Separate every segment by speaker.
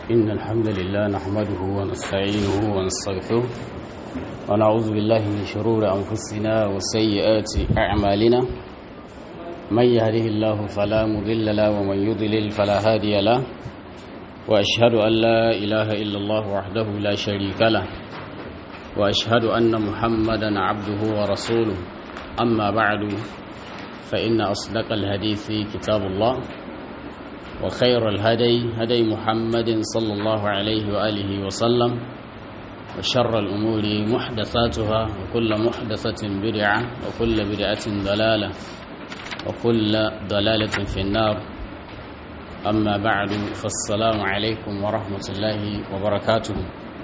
Speaker 1: إن الحمد لله نحمده ونستعينه ونستغفره ونعوذ بالله من شرور أنفسنا وسيئات أعمالنا من يهده الله فلا مضل له ومن يضلل فلا هادي له وأشهد أن لا إله إلا الله وحده لا شريك له وأشهد أن محمدا عبده ورسوله أما بعد فإن أصدق الحديث كتاب الله وخير الهدي هدي محمد صلى الله عليه وآله وسلم وشر الأمور محدثاتها وكل محدثة بدعة وكل بدعة ضلالة وكل ضلالة في النار أما بعد فالسلام عليكم ورحمة الله وبركاته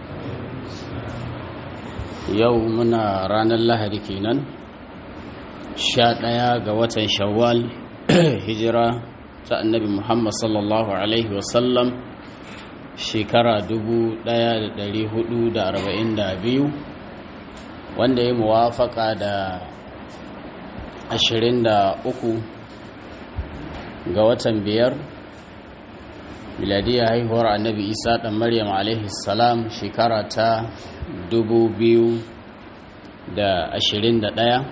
Speaker 1: يومنا رانا الله كينا sha ɗaya ga watan shawwal hijira ta annabi muhammad sallallahu alaihi wasallam shekara biyu, wanda ya muwafaka da uku ga watan biyar miladiyar haihuwar annabi isa ɗan maryam alaihi salam shekara ta ɗaya.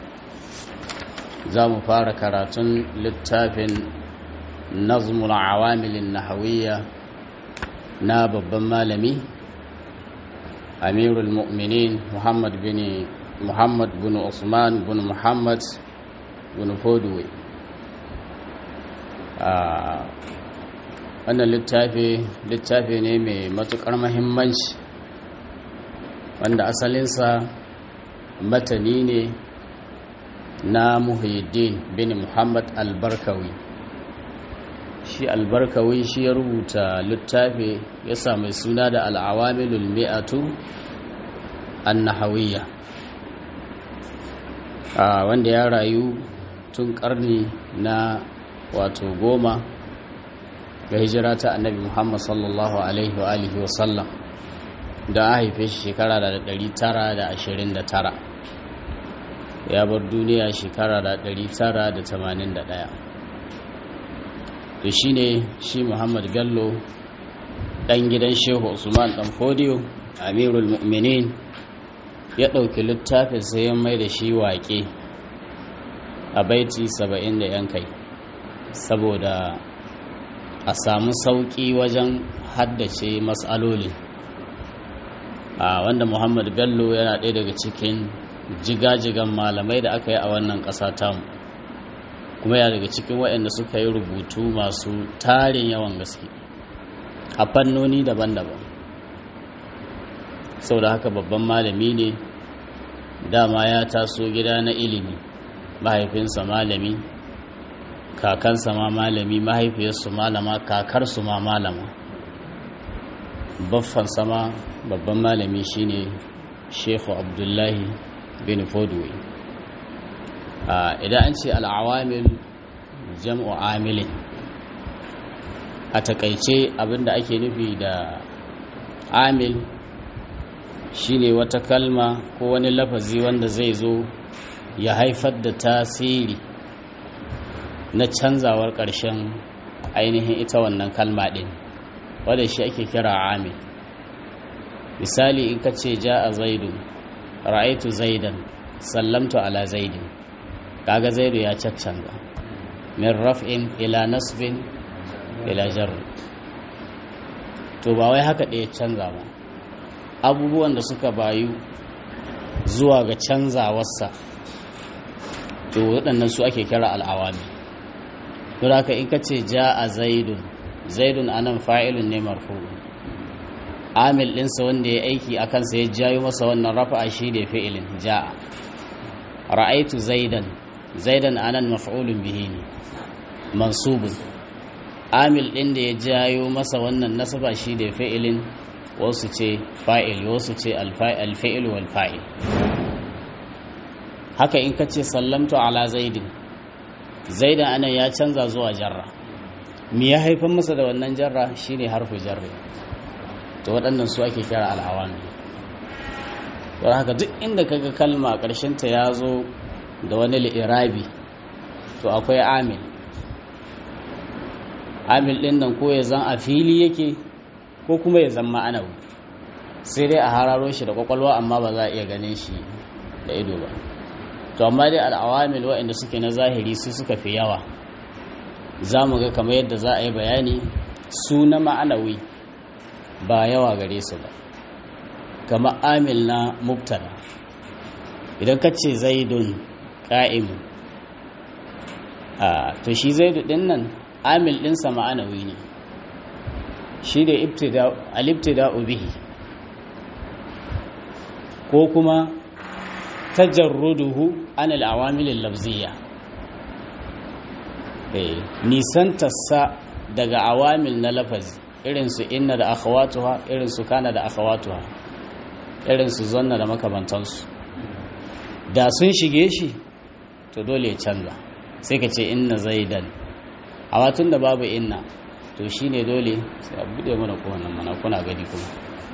Speaker 1: za mu fara karatun littafin nazmul awamilin nahawiyya na babban malami amirul mu'minin muhammad bin muhammad bin usman bin muhammad bin fodwe wannan littafi littafi ne mai matukar mahimmanci wanda asalinsa matani ne na muhyiddin bin muhammad albarkawi shi albarkawi shi ya rubuta littafi ya sami suna da al'awamilul mi'atu annahawiyya wanda ya rayu tun karni na wato goma ga hijira ta annabi muhammad sallallahu alaihi wa alihi wasallam da a haife shi shekara da 929 ya bar duniya shekara da 981 to shi ne shi muhammad gallo ɗan gidan shehu usman ɗan fodiyo amirul mu'minin ya ɗauki littafin sai ya mai da shi waƙe a baiti saba'in da yan kai saboda a samu sauƙi wajen haddace matsaloli a wanda muhammad bello yana ɗaya daga cikin jigajigan malamai da aka yi a wannan ƙasa tamu kuma ya daga cikin waɗanda suka yi rubutu masu tarin yawan gaske a fannoni daban-daban sau da haka babban malami ne dama ya taso gida na ilimi mahaifinsa malami kakansa ma malami mahaifiyarsu malama kakarsu ma malama baffansa ma babban malami shine shehu abdullahi bin fodway idan an ce al'awamil jam'u amilin a takaice abinda ake nufi da amil shine wata kalma ko wani lafazi wanda zai zo ya haifar da tasiri na canzawar ƙarshen ainihin ita wannan kalma ɗin wadda shi ake kira amil misali in ka ce ja a zaidu ra'aitu zaidan sallamtu ala zaidin kaga zaidu ya caccanga min raf'in ila nasbin ila jarr to ba wai haka ɗaya canza ba abubuwan da suka bayu zuwa ga canzawarsa to waɗannan su ake kira al'awami don haka in ka ce ja a zaidun zaidun anan fa'ilun ne marfu'un amil ɗinsa wanda ya aiki a kansa ya jayo masa wannan rafa'a shi ne fi'ilin ja'a ra'aitu zaidan zaidan anan maf'ulun bihi ne mansubun amil ɗin da ya jayo masa wannan nasaba shi ne fi'ilin wasu ce fa'il wasu ce alfa'il wal fa'il haka in ka ce sallamtu ala zaidin zaidan anan ya canza zuwa jarra me ya haifar masa da wannan jarra shine harfu jarri to waɗannan su ake kira al'awami don haka duk inda kaga kalma ta ya zo da wani li'irabi to akwai amil amil ɗin nan ko ya zan a fili yake ko kuma ya zama ma'anawi sai dai a hararo shi da kwakwalwa amma ba za a iya ganin shi da ido ba to amma dai al'awamil waɗanda suke na zahiri su suka fi yawa za mu ga kamar yadda za a yi bayani su na ma'anawi ba yawa gare su ba kamar amil na mubtada idan ka ce zaidun ƙa'imu to shi zaidu ɗin nan amil ɗinsa ma'anawi ne shi da alibtida bihi ko kuma tajarruduhu an al'awamilin lafziya nisantarsa daga awamil na lafazi irinsu inna da akhawatuha irinsu kana da akhawatuha irinsu zonna da makamantansu da sun shige shi to dole ya canza sai ka ce inna zaidan a watun da babu inna to shi ne dole sai a bude mana kowane mana kuna gani kuma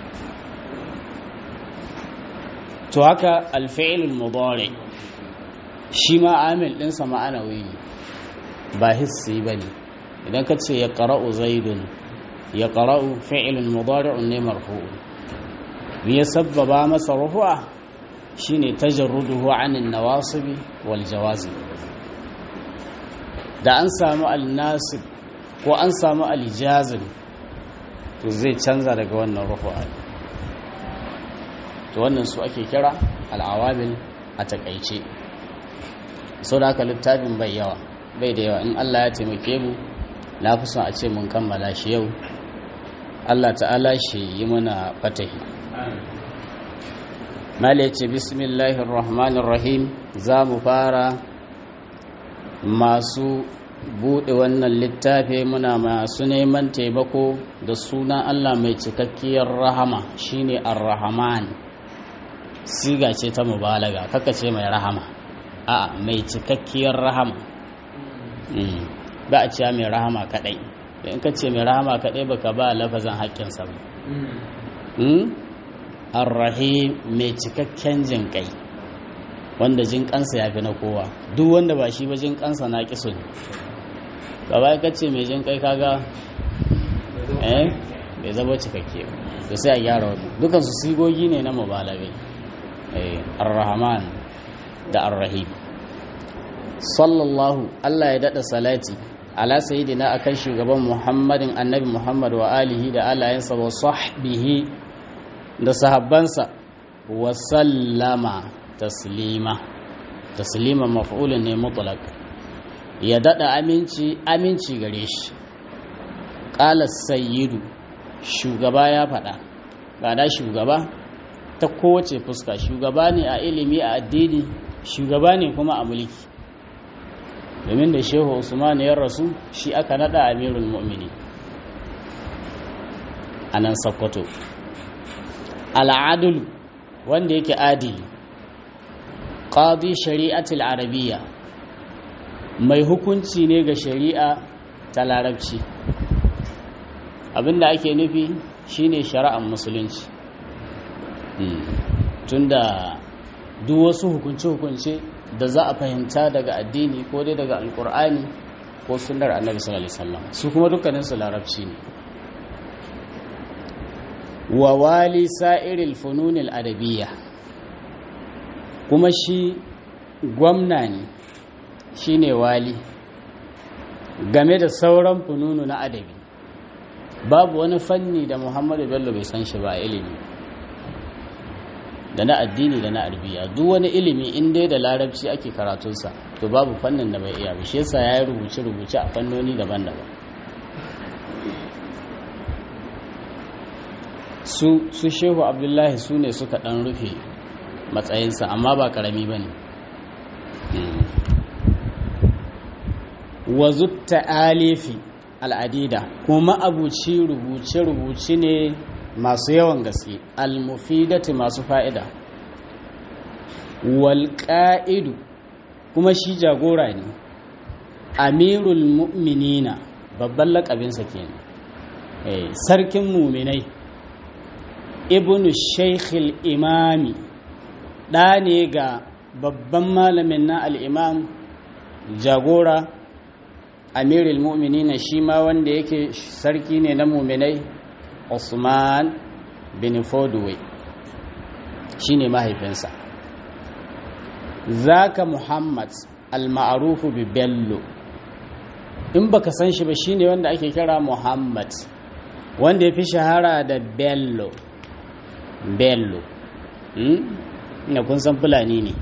Speaker 1: to haka alfa'ilul mudari shi ma amil ɗinsa ma'anawi ne ba hissi ba ne idan ka ce ya ƙara'u zaidun ya ƙara'u fi'ilun mudari'un ne marfu'u me ya sabbaba masa rufu'a shine tajarruduhu anin nawasibi wal jawazib da an samu al-nasib ko an samu al-jazim to zai canza daga wannan rufu'a to wannan su ake kira al-awamil a takaice sau da haka littafin bai yawa bai da yawa in Allah ya taimake mu na fi son a ce mun kammala shi yau Allah ta'ala shi yi mana fatahi mala ce bismillahir rahmanir rahim za mu fara masu buɗe wannan littafi muna masu neman taimako da sunan Allah mai cikakkiyar rahama shine ar-rahman siga ce ta mubalaga kaka ce mai rahama a mai cikakkiyar rahama ba a cewa mai rahama kadai in ka ce mai rahama kadai baka ba lafazan haƙƙinsa ba arrahim mai cikakken jin kai wanda jin kansa ya fi na kowa duk wanda ba shi ba jin kansa na ƙiso ne gaba ka ce mai jin kai kaga eh bai zama cikakke ba to sai a gyara wani dukansu sigogi ne na mubalagai arrahman da arrahim sallallahu Allah ya daɗa salati ala sayidina akan shugaban muhammadin annabi muhammad wa alihi da alayensa wa sahbihi da sahabbansa wa sallama taslima taslima maf'ulun ne mutlaq ya daɗa aminci aminci gare shi qala sayyidu shugaba ya faɗa ba shugaba ta kowace fuska shugaba ne a ilimi a addini shugaba ne kuma a mulki domin da shehu usman ya rasu shi aka nada amirul mu'mini a nan sakkwato al'adul wanda yake adili qadi shari'atul arabiyya mai hukunci ne ga shari'a ta larabci abinda ake nufi shine shari'ar musulunci tunda duk wasu hukunce-hukunce da za a fahimta daga addini ko dai daga alkur'ani ko sunnar annabi sallallahu alaihi wasallam su kuma dukkanin su larabci ne wa wali sa'iril fununil adabiyya kuma shi gwamna ne shine wali game da sauran fununu na adabi babu wani fanni da muhammadu bello bai san shi ba ilimi da na addini da na arbiya duk wani ilimi in dai da larabci ake karatunsa to babu fannin da bai iya ba shi yasa ya yi rubuce-rubuce a fannoni daban-daban su su shehu abdullahi su ne suka dan rufe matsayinsa amma ba karami ba ne wazutta alifi al'adida kuma abuci rubuce-rubuce ne masu yawan gaske almufidati masu fa'ida walƙa'idu kuma shi jagora ne amirul mu'minina babban laƙabinsa ke sarkin muminai ibnu shaikhil imami ɗa ne ga babban malamin na al'imam jagora amirul mu'minina shi ma wanda yake sarki ne na muminai usman bin fodway shine mahaifinsa zaka muhammad al-ma'rufu bi bello in baka san shi ba shine wanda ake kira muhammad wanda ya fi shahara da bello bello ina kun san fulani ne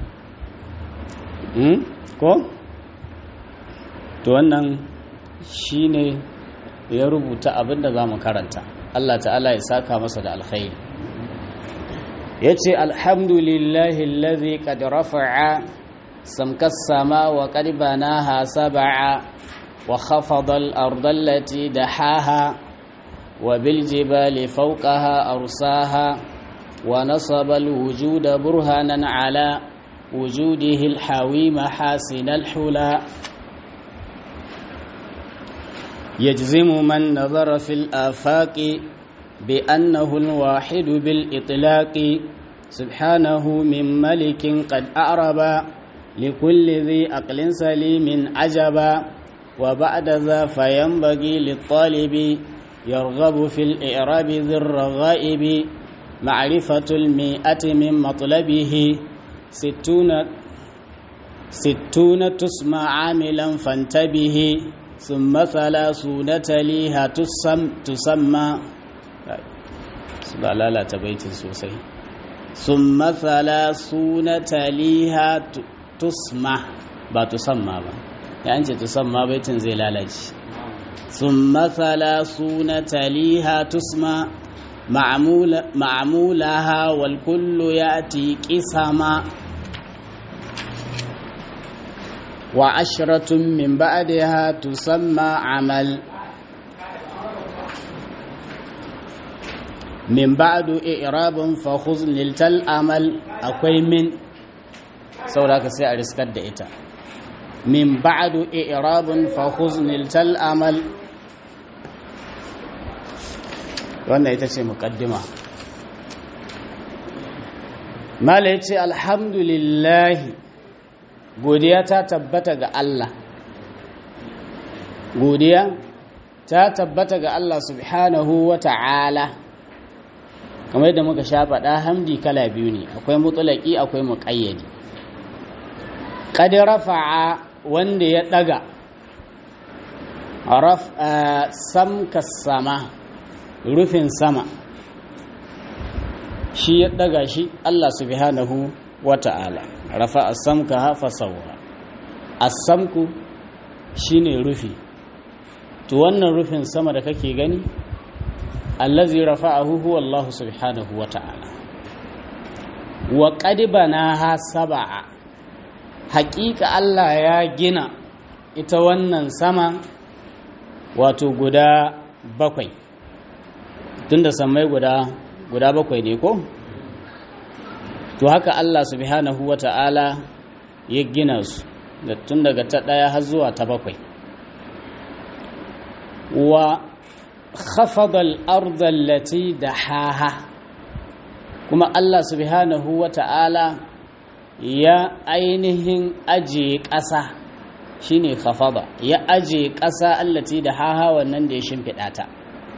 Speaker 1: ko to wannan shine ya rubuta abinda za mu karanta Allah ta'ala ya saka masa da alkhairi ya ce alhamdulillahi lazi qad rafa'a samkas sama wa qad banaha sab'a wa khafada al-ardha allati dahaha wa bil jibali fawqaha arsaha wa nasaba al-wujuda burhanan ala wujudihi al-hawi mahasin al-hula يجزم من نظر في الآفاق بأنه الواحد بالإطلاق سبحانه من ملك قد أعرب لكل ذي أقل سليم عجبا وبعد ذا فينبغي للطالب يرغب في الإعراب ذي الرغائب معرفة المئة من مطلبه ستون ستون تسمى عاملا فانتبه ثم ثلاثون تليها تسم تسمى ba lalata baitin sosai ثم ثلاثون تليها تسمى ba tusamma ba ya an ce tusamma baitin zai lalace ثم ثلاثون تليها تسمى معمول معمولها والكل يأتي قسما وعشرة من بعدها تسمى عمل من بعد إعراب فخذ نلت الأمل أكوي من سوراك سي أرسكت دئتا من بعد إعراب فخذ نلت الأمل wannan ita ce mukaddima mala ya ce alhamdulillahi godiya ta tabbata ga Allah godiya ta tabbata ga Allah subhanahu wa ta'ala kamar yadda muka sha faɗa hamdi kala biyu ne akwai mutulaki akwai muƙayyadi qad rafa'a wanda ya daga raf samka sama rufin sama shi ya daga shi Allah subhanahu wa ta'ala rafa asamka hafa sauwa asamku shine rufi to wannan rufin sama da kake gani allazi rafa'ahu huwa Allah subhanahu wa ta'ala wa qad banaha sab'a haƙiƙa Allah ya gina ita wannan sama wato guda bakwai tunda sammai guda guda bakwai ne ko to haka Allah subhanahu wa ta'ala ya gina su da tun daga ta ɗaya har zuwa ta bakwai wa khafadal ardal lati da haha kuma Allah subhanahu wa ta'ala ya ainihin ajiye ƙasa shine khafada ya ajiye ƙasa allati da haha wannan da ya shimfiɗa ta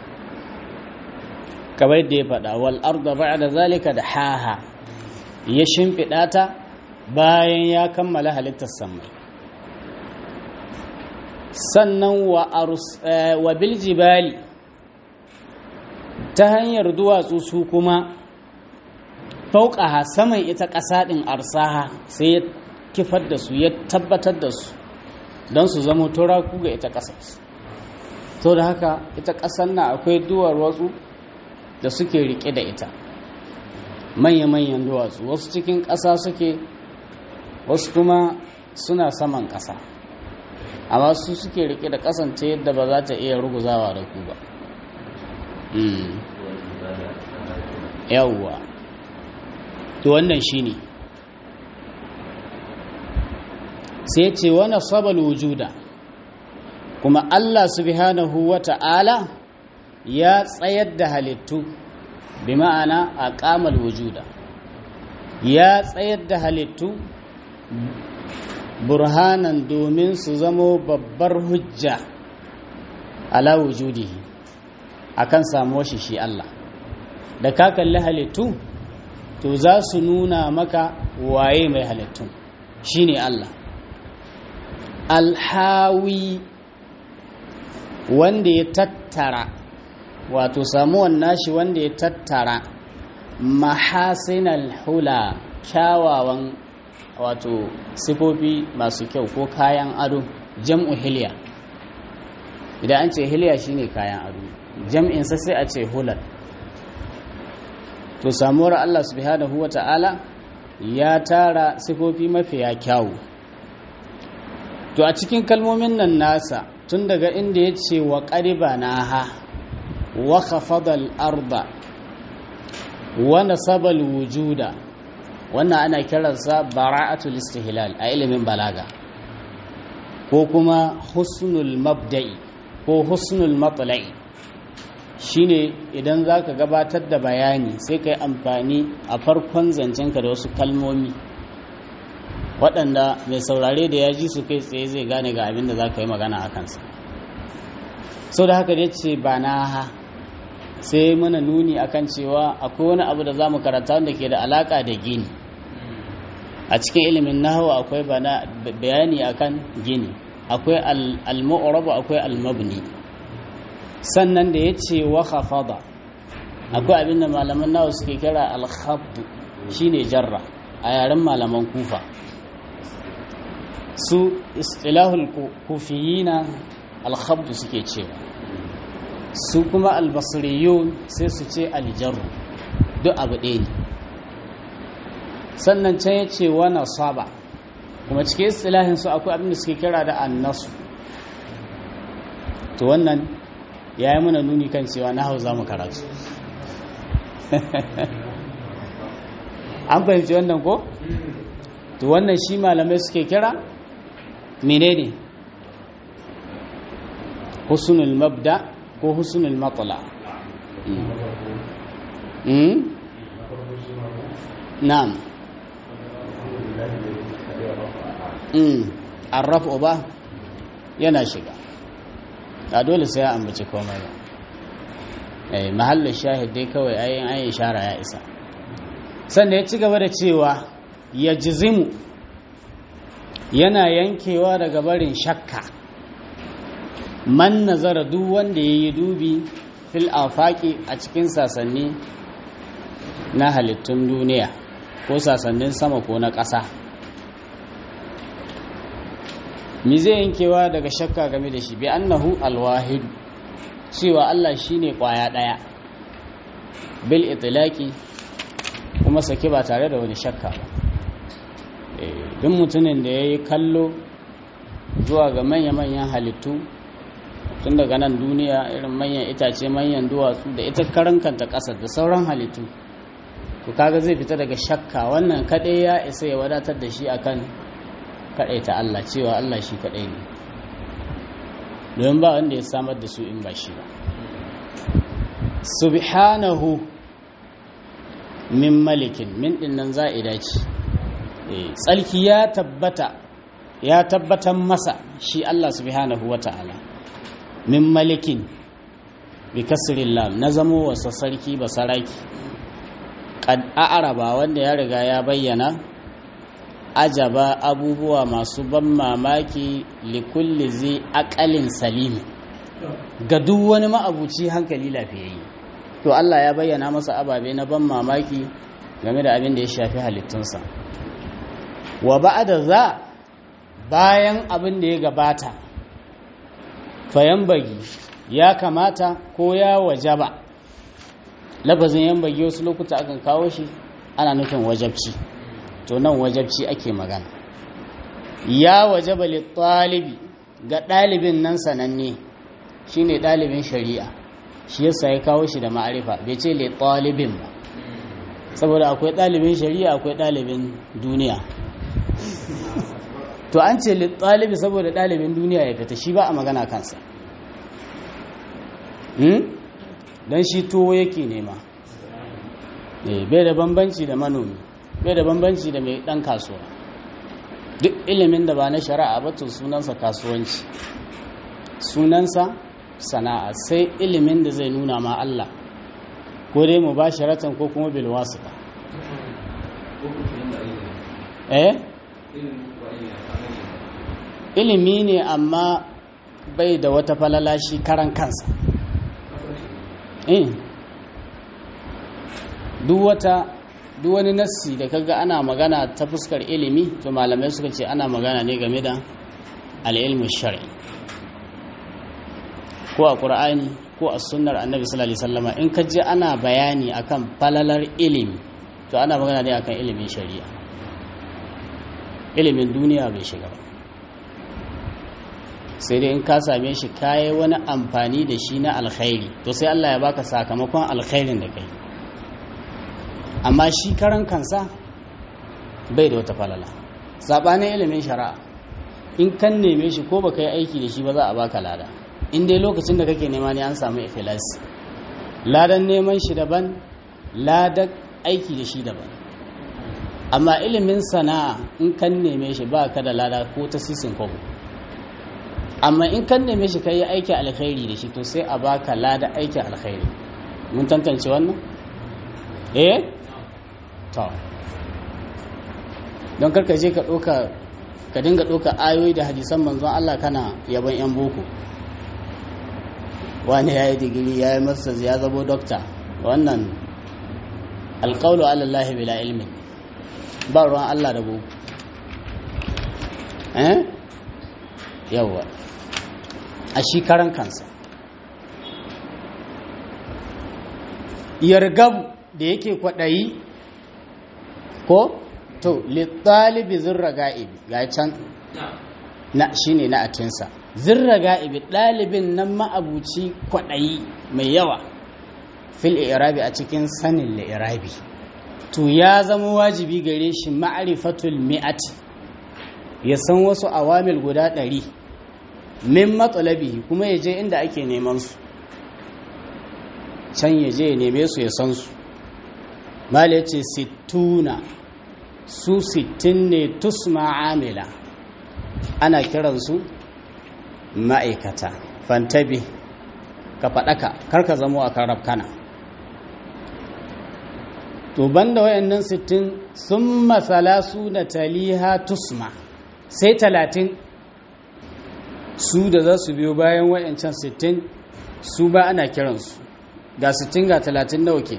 Speaker 1: kamar da ya faɗa wal arda ba'da zalika da haha ya shimfiɗa ta bayan ya kammala halittar sammai sannan wa biljibali ta hanyar duwatsu su kuma fauƙaha saman ita ƙasa ɗin arsaha sai ya kifar da su ya tabbatar da su don su zama turaku ga ita ƙasar to da haka ita ƙasar na akwai duwar wasu da suke riƙe da ita manya-manyan duwatsu wasu cikin ƙasa suke wasu kuma suna saman ƙasa amma su suke rike da kasance yadda ba za ta iya ruguzawa da ku ba yawwa to wannan shine sai ce wani sabal wujuda kuma Allah subhanahu wa ta'ala ya tsayar da halittu bi ma'ana a ƙamal wujuda ya tsayar da halittu burhanan domin su zamo babbar hujja ala wujudihi akan samuwar shi shi Allah da ka kalli halittu to za su nuna maka waye mai halittun shine Allah alhawi wanda ya tattara wato samuwan nashi wanda ya tattara mahasinal hula kyawawan wato sifofi masu kyau ko kayan ado jam'u hilya idan an ce hilya shine kayan ado jam'insa sai a ce hular to samuwar Allah subhanahu wa ta'ala ya tara sifofi mafiya kyawu to a cikin kalmomin nan nasa tun daga inda ya ce wa ƙariba na ha wa khafadal arba wa nasabal wujuda wannan ana kiransa bara'atul istihlal a ilimin balaga ko kuma husnul mabda'i ko husnul matla'i shine idan za ka gabatar da bayani sai ka yi amfani a farkon zancenka da wasu kalmomi waɗanda mai saurare da ya ji su kai tsaye zai gane ga abin da za ka yi magana a kansa sau da haka da ce ba na ha sai mana nuni akan cewa akwai wani abu da za mu karanta wanda ke da alaƙa da gini a cikin ilimin nahawa akwai bayani akan gini akwai al-mu'rab akwai al-mabni sannan da ya ce wa khafada akwai abin da malaman nawa suke kira al-khabd shine jarra a yaren malaman kufa su istilahul kufiyina al-khabd suke cewa su kuma al-basriyun sai su ce al-jarru duk abu ɗaya ne sannan can ya ce wa nasaba kuma cikin istilahin su akwai abin da suke kira da annasu to wannan ya yi mana nuni kan cewa na hau za mu karatu an fahimci wannan ko? to wannan shi malamai suke kira menene husnul mabda ko husnul matala na'am arrafu ba yana shiga a dole sai ya ambaci komai ba eh mahallin shahid dai kawai ayin ayin ishara ya isa sannan ya ci gaba da cewa ya jizimu yana yankewa daga barin shakka man nazara duk wanda ya yi dubi fil afaki a cikin sasanni na halittun duniya ko sasannin sama ko na ƙasa mi zai yankewa daga shakka game da shi bi annahu alwahidu cewa Allah shine kwaya daya bil itlaqi kuma sake ba tare da wani shakka ba duk mutumin da yayi kallo zuwa ga manya-manyan halittu tun daga nan duniya irin manyan itace manyan duwatsu da ita karankanta ƙasar da sauran halittu to kaga zai fita daga shakka wannan kadai ya isa ya wadatar da shi akan ta Allah cewa Allah shi kaɗai ne domin ba wanda ya samar da su in ba shi ba subhanahu min malikin min dinnan za'ida ce tsalki ya tabbata ya tabbatan masa shi Allah subhanahu wa ta'ala min malikin bi kasirin lam na zamo wasa sarki ba saraki a'araba wanda ya riga ya bayyana ajaba abubuwa masu ban mamaki likulli zai akalin salimi ga duk wani ma'abuci hankali lafiyayye to Allah ya bayyana masa ababe na ban mamaki game da abin da ya shafi halittunsa wa ba'da za bayan abin da ya gabata fayan bagi ya kamata ko ya wajaba lafazin yan bagi wasu lokuta akan kawo shi ana nufin wajabci to nan wajabci ake magana ya wajaba littalibi ga ɗalibin nan sananne shine ɗalibin shari'a shi yasa ya kawo shi da ma'arifa bai ce littalibin ba saboda akwai ɗalibin shari'a akwai ɗalibin duniya to an ce littalibi saboda ɗalibin duniya ya fita shi ba a magana kansa don shi tuwo yake nema bai da bambanci da manomi bai da bambanci da mai dan kasuwa duk ilimin da ba na shari'a ba to sunansa kasuwanci sunansa sana'a sai ilimin da zai nuna ma Allah ko dai mu ba sharatan ko kuma bil wasita eh ilimi ne amma bai da wata falala shi karan kansa eh duk wata duk wani nassi da kaga ana magana ta fuskar ilimi to malamai suka ce ana magana ne game da al'ilmu shar'i ko a ƙur'ani ko a sunnar annabi sallallahu alaihi wasallama in ka je ana bayani akan falalar ilimi to ana magana ne akan ilimin shari'a ilimin duniya bai shiga ba sai dai in ka same shi kayi wani amfani da shi na alkhairi to sai Allah ya baka sakamakon alkhairin da kai amma shi karan kansa bai da wata falala sabanin ilimin shari'a in kan neme shi ko baka yi aiki da shi ba za a baka lada in dai lokacin da kake nema ne an samu ikhlasi ladan neman shi daban ladan aiki da shi daban amma ilimin sana'a in kan neme shi ba ka da lada ko ta sisin kwabo amma in kan neme shi kai yi aiki alkhairi da shi to sai a baka lada aiki alkhairi mun tantance wannan eh to don karka je ka ɗauka ka dinga ɗauka ayoyi da hadisan manzon Allah kana yaban 'yan boko wani ya yi digiri ya yi masters ya zabo dokta wannan alƙaulu alallahi bila ilmin ba ruwan Allah da boko eh yawwa a shi karan kansa yargabu da yake kwaɗayi ko to littalibi zirra ga'ibi ga can na shine na atinsa zirra ga'ibi ɗalibin nan ma'abuci kwaɗayi mai yawa fil irabi a cikin sanin irabi to ya zama wajibi gare shi ma'arifatul mi'ati ya san wasu awamil guda ɗari min matsalabihi kuma ya je inda ake neman su can ya je ya neme su ya san su mala ya ce sittuna su sittin ne tusma amila ana kiransu ma'aikata fantabi ka faɗaka karka zamo a kan rafkana to banda wayannan sittin sun masala su da taliha tusma sai talatin su da za su biyo bayan wayancan sittin su ba ana kiransu ga sittin ga talatin nawa ke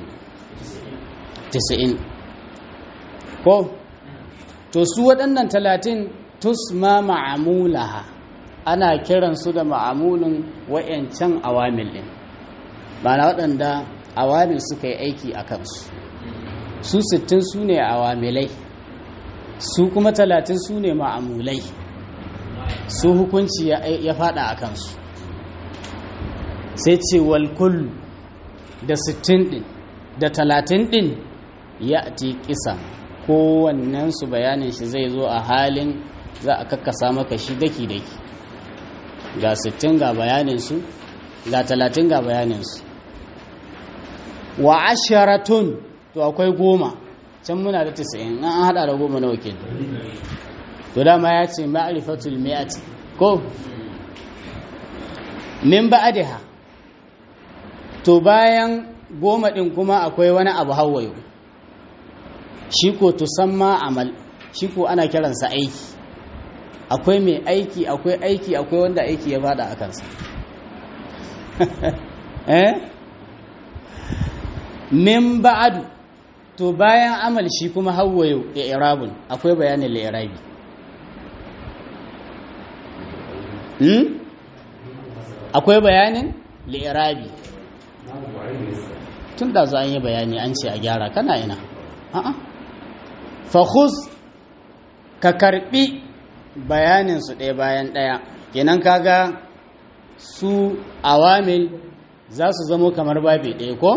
Speaker 1: 90 ko to su waɗannan talatin tusma ma'amulaha ana kiransu da ma'amulin wa'yancan awamil ɗin ba na waɗanda awamil suka yi aiki a kansu su sittin su ne awamilai su kuma talatin su ne ma'amulai su hukunci ya fada a kansu sai ce walkul da sittin ɗin da talatin ɗin ya ti kisa kowannensu bayanin shi zai zo a halin za a kakkasa maka shi daki-daki ga 60 ga bayaninsu ga 30 ga bayaninsu wa asharatun to akwai goma can muna da 90 an hada da goma na wakil to dama ya ce ma'arifatul mi'ati ko min ba'adiha to bayan goma din kuma akwai wani abu hawayo shi ko tusamma amal shi ko ana kiransa aiki akwai mai aiki akwai aiki akwai wanda aiki ya fada a kansa eh min ba'adu to bayan amal shi kuma hawayo ya irabun akwai bayanin li'irabi hmm? akwai bayanin li'irabi tun da za a yi bayani an ce a gyara kana ina a'a fahus ka karbi bayaninsu ɗaya bayan ɗaya kenan kaga su awamil za su zamo kamar babi ɗaya ko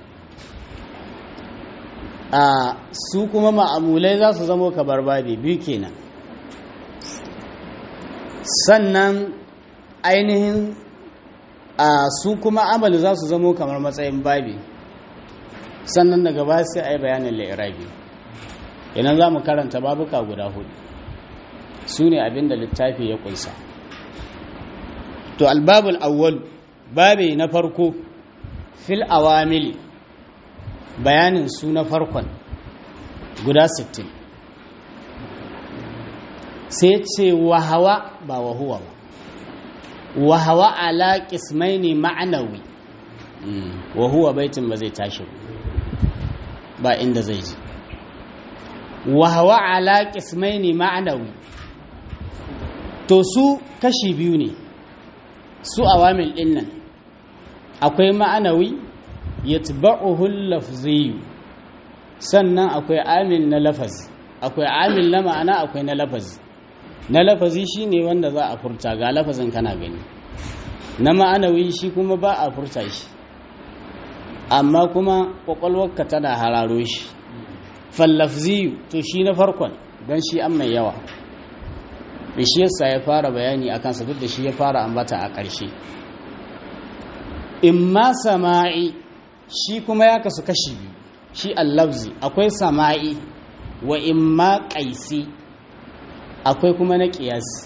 Speaker 1: a su kuma ma'amulai za su zamo kamar babi biyu kenan sannan ainihin a su kuma amalu za su zamo kamar matsayin babi sannan daga ba sai a yi bayanin la'irabi idan za mu karanta babuka guda hudu su ne abinda littafi ya kunsa to albabul awwal babi na farko fil awamili bayanin su na farkon guda 60 sai ce wahawa ba wahuwa ba wahawa ala kismaini ma'anawi wahuwa baitin ba zai tashi ba inda zai ji wahawa ala kismaini ma'anawi to su kashi biyu ne su awamil din nan akwai ma'anawi yatba'uhu lafziyu sannan akwai amil na lafazi akwai amil na ma'ana akwai na lafazi na lafazi shine wanda za a furta ga lafazin kana gani na ma'anawi shi kuma ba a furta shi amma kuma kwakwalwarka tana hararo shi fallafziyu to shi na farkon don shi an mai yawa da shi yasa ya fara bayani a kansa duk da shi ya fara ambata a ƙarshe imma sama'i shi kuma ya kasu kashi biyu shi allafzi akwai sama'i wa imma ƙaisi akwai kuma na ƙiyasi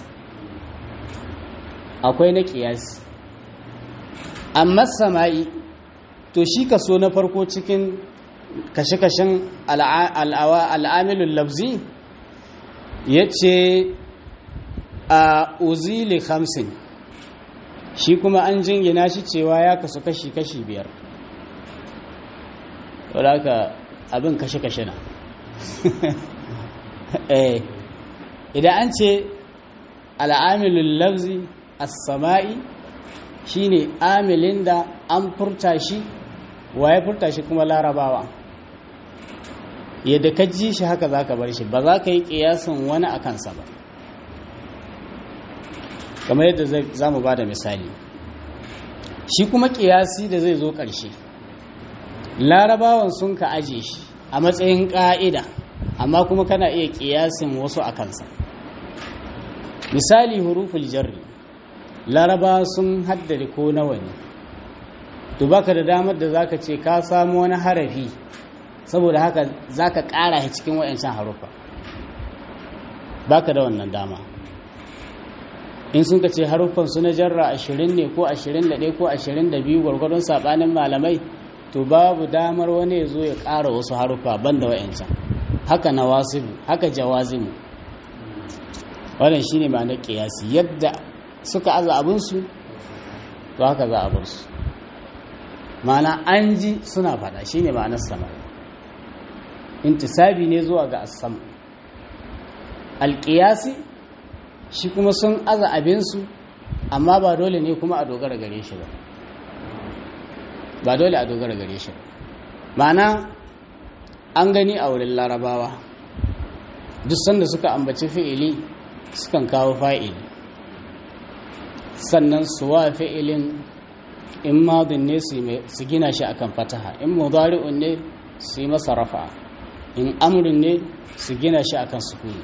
Speaker 1: akwai na ƙiyasi amma sama'i to shi kaso na farko cikin kashe-kashen al'amilun lafzi ya ce a uzili hamsin shi kuma an jingina shi cewa ya kasu kashi-kashi biyar wadda abin kashe-kashe na idan an ce al'amilun lafzi as-sama'i shine amilin da an furta shi waye furta shi kuma larabawa yadda ka ji shi haka za ka bar shi ba za ka yi ƙiyasin wani a kansa ba kamar yadda za mu ba da misali shi kuma ƙiyasi da zai zo ƙarshe larabawan sun ka aje shi a matsayin ƙa'ida amma kuma kana iya ƙiyasin wasu a kansa misali huruful jarri laraba sun haddade ko nawa ne to baka da damar da zaka ce ka samu wani harafi saboda haka zaka ƙara shi cikin wayancan harufa baka da wannan dama in sun ka ce haruffan su na jarra 20 ne ko 21 ko 22 gwargwadon sabanin malamai to babu damar wani ya zo ya ƙara wasu haruffa banda wayancan haka nawasibu haka jawazimu wannan shine ma'anar ƙiyasi yadda suka aza abinsu to haka za a bar su ma'ana an ji suna faɗa shine ma'anar sama intisabi ne zuwa ga asam alƙiyasi shi kuma sun aza abinsu amma ba dole ne kuma a dogara gare shi ba ba dole a dogara gare shi ba ma'ana an gani a wurin larabawa duk sanda suka ambaci fi'ili sukan kawo fa'ili sannan su wa fi'ilin in madin ne su gina shi akan fataha in mudari'un ne su yi masa rafa in amrin ne su gina shi akan sukuni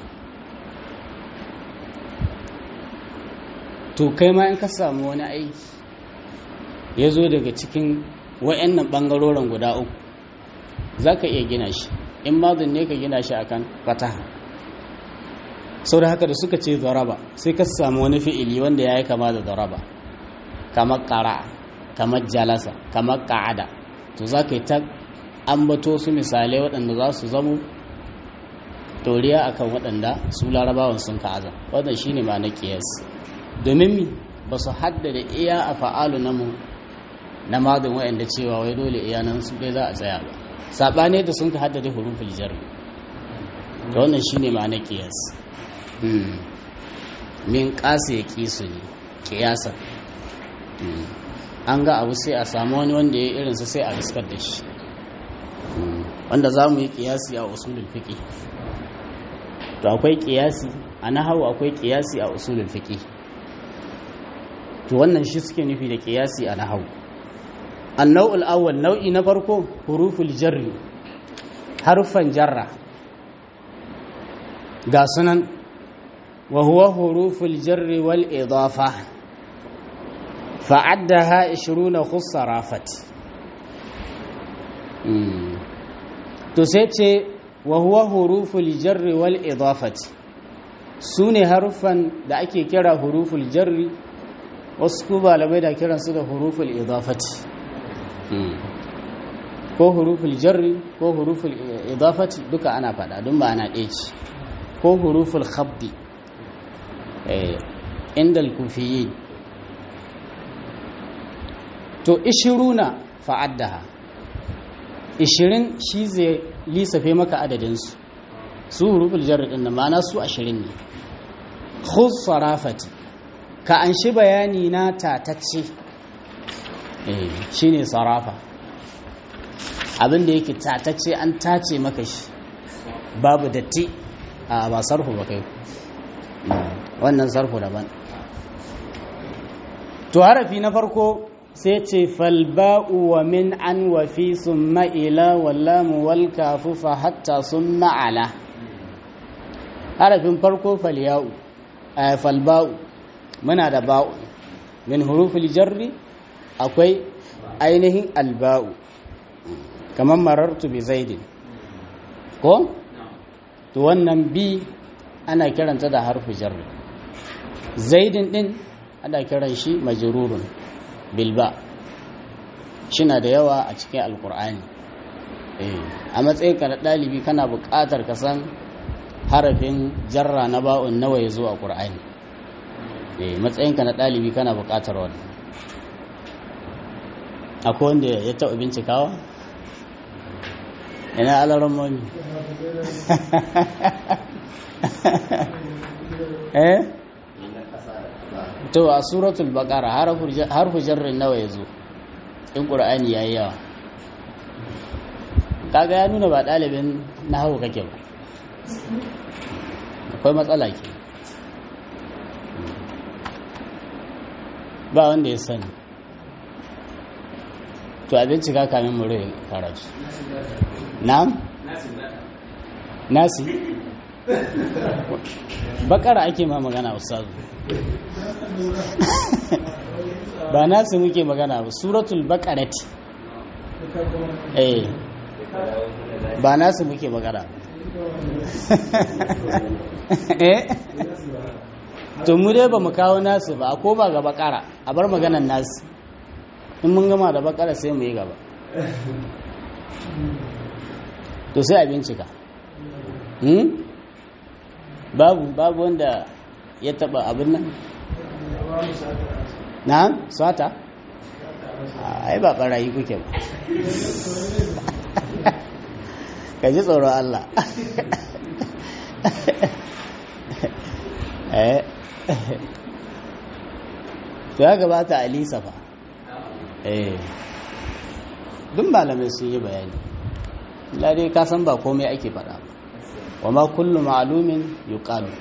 Speaker 1: to kai ma in ka samu wani aiki ya zo daga cikin wa'annan ɓangaroren guda uku za ka iya gina shi in madin ne ka gina shi akan fataha sau da haka da suka ce zaraba sai ka samu wani fi'ili wanda ya yi kama da zaraba kamar ƙara kamar jalasa kamar ƙa'ada to za ka yi ta ambato su misalai waɗanda za su zamo toriya akan waɗanda su larabawan sun ka'aza wadda shi ne ma na ƙiyas domin mi ba su haddada iya a fa'alu na mu na madin waɗanda cewa wai dole iya nan su ɗai za a tsaya ba saɓane da sun ka haddada hurufin jar da wannan shi ne ma na ƙiyas min ƙasa ya ƙi su ne ƙiyasa an ga abu sai a samu wani wanda ya irinsa sai a riskar da shi wanda za mu yi ƙiyasi a usulul fiƙi to akwai ƙiyasi a nahawu akwai ƙiyasi a usulul fiƙi to wannan shi suke nufi da ƙiyasi a nahawu annau'ul awwal nau'i na farko huruful jarri harfan jarra ga sunan wa huwa huruful jarri wal idafa fa'addaha 20 khussa rafat to sai ce wa huwa huruful jarri wal idafati sune harufan da ake kira huruful jarri wasu ku malamai da kiransu da huruful idafati ko huruful jarri ko huruful idafati duka ana faɗa don ba ana ɗaya ce ko huruful khabdi inda kufiyi to ishiruna fa'addaha ishirin shi zai lissafe maka adadinsu su huruful jarri ɗin da ma'ana su ashirin ne khuz sarafati ka an shi bayani na tatacce shi ne sarafa abinda yake tatacce an tace maka shi babu datti a ba sarfu ba kai wannan sarfu daban to harafi na farko sai ce falba'u wa min an wa fi summa ila wallamu wal kafu fa hatta summa ala harafin farko falya'u falba'u muna da ba'u min hurufil jarri akwai ainihin alba'u kamar marartu bi zaidin ko to wannan bi ana kiranta da harfu jarri zaidin din ana kiran shi majrurun bilba shina da yawa a cikin alkur'ani a matsayin ka na ɗalibi kana buƙatar ka san harafin jarra na ba'un nawa ya zo a ƙur'ani matsayinka na ɗalibi kana buƙatar wani akwai wanda ya taɓa bincikawa ina alaron mami eh to a suratul baqara harfu jarrin nawa ya zo in ƙur'ani ya yi yawa kaga ya nuna ba ɗalibin na hau kake ba akwai matsala ke ba wanda ya sani to a bincika kamin mu rai karatu na'am nasi bakara ake ma magana ustazu ba nasi muke magana ba suratul bakarati eh ba nasu muke magana eh to mu dai ba mu kawo nasu ba a koma ga bakara a bar maganan nasu in mun gama da bakara sai mu yi gaba to sai a bincika babu babu wanda ya taba abin nan na sata ai ba barayi kuke ba ka ji tsoron Allah to ya gabata a lisa fa eh duk malamai sun yi bayani lare ka san ba komai ake faɗa wa ma kullu ma'lumin yuqalu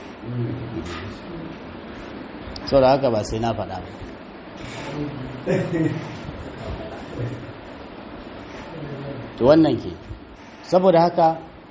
Speaker 1: so da haka ba sai na faɗa ba to wannan ke saboda haka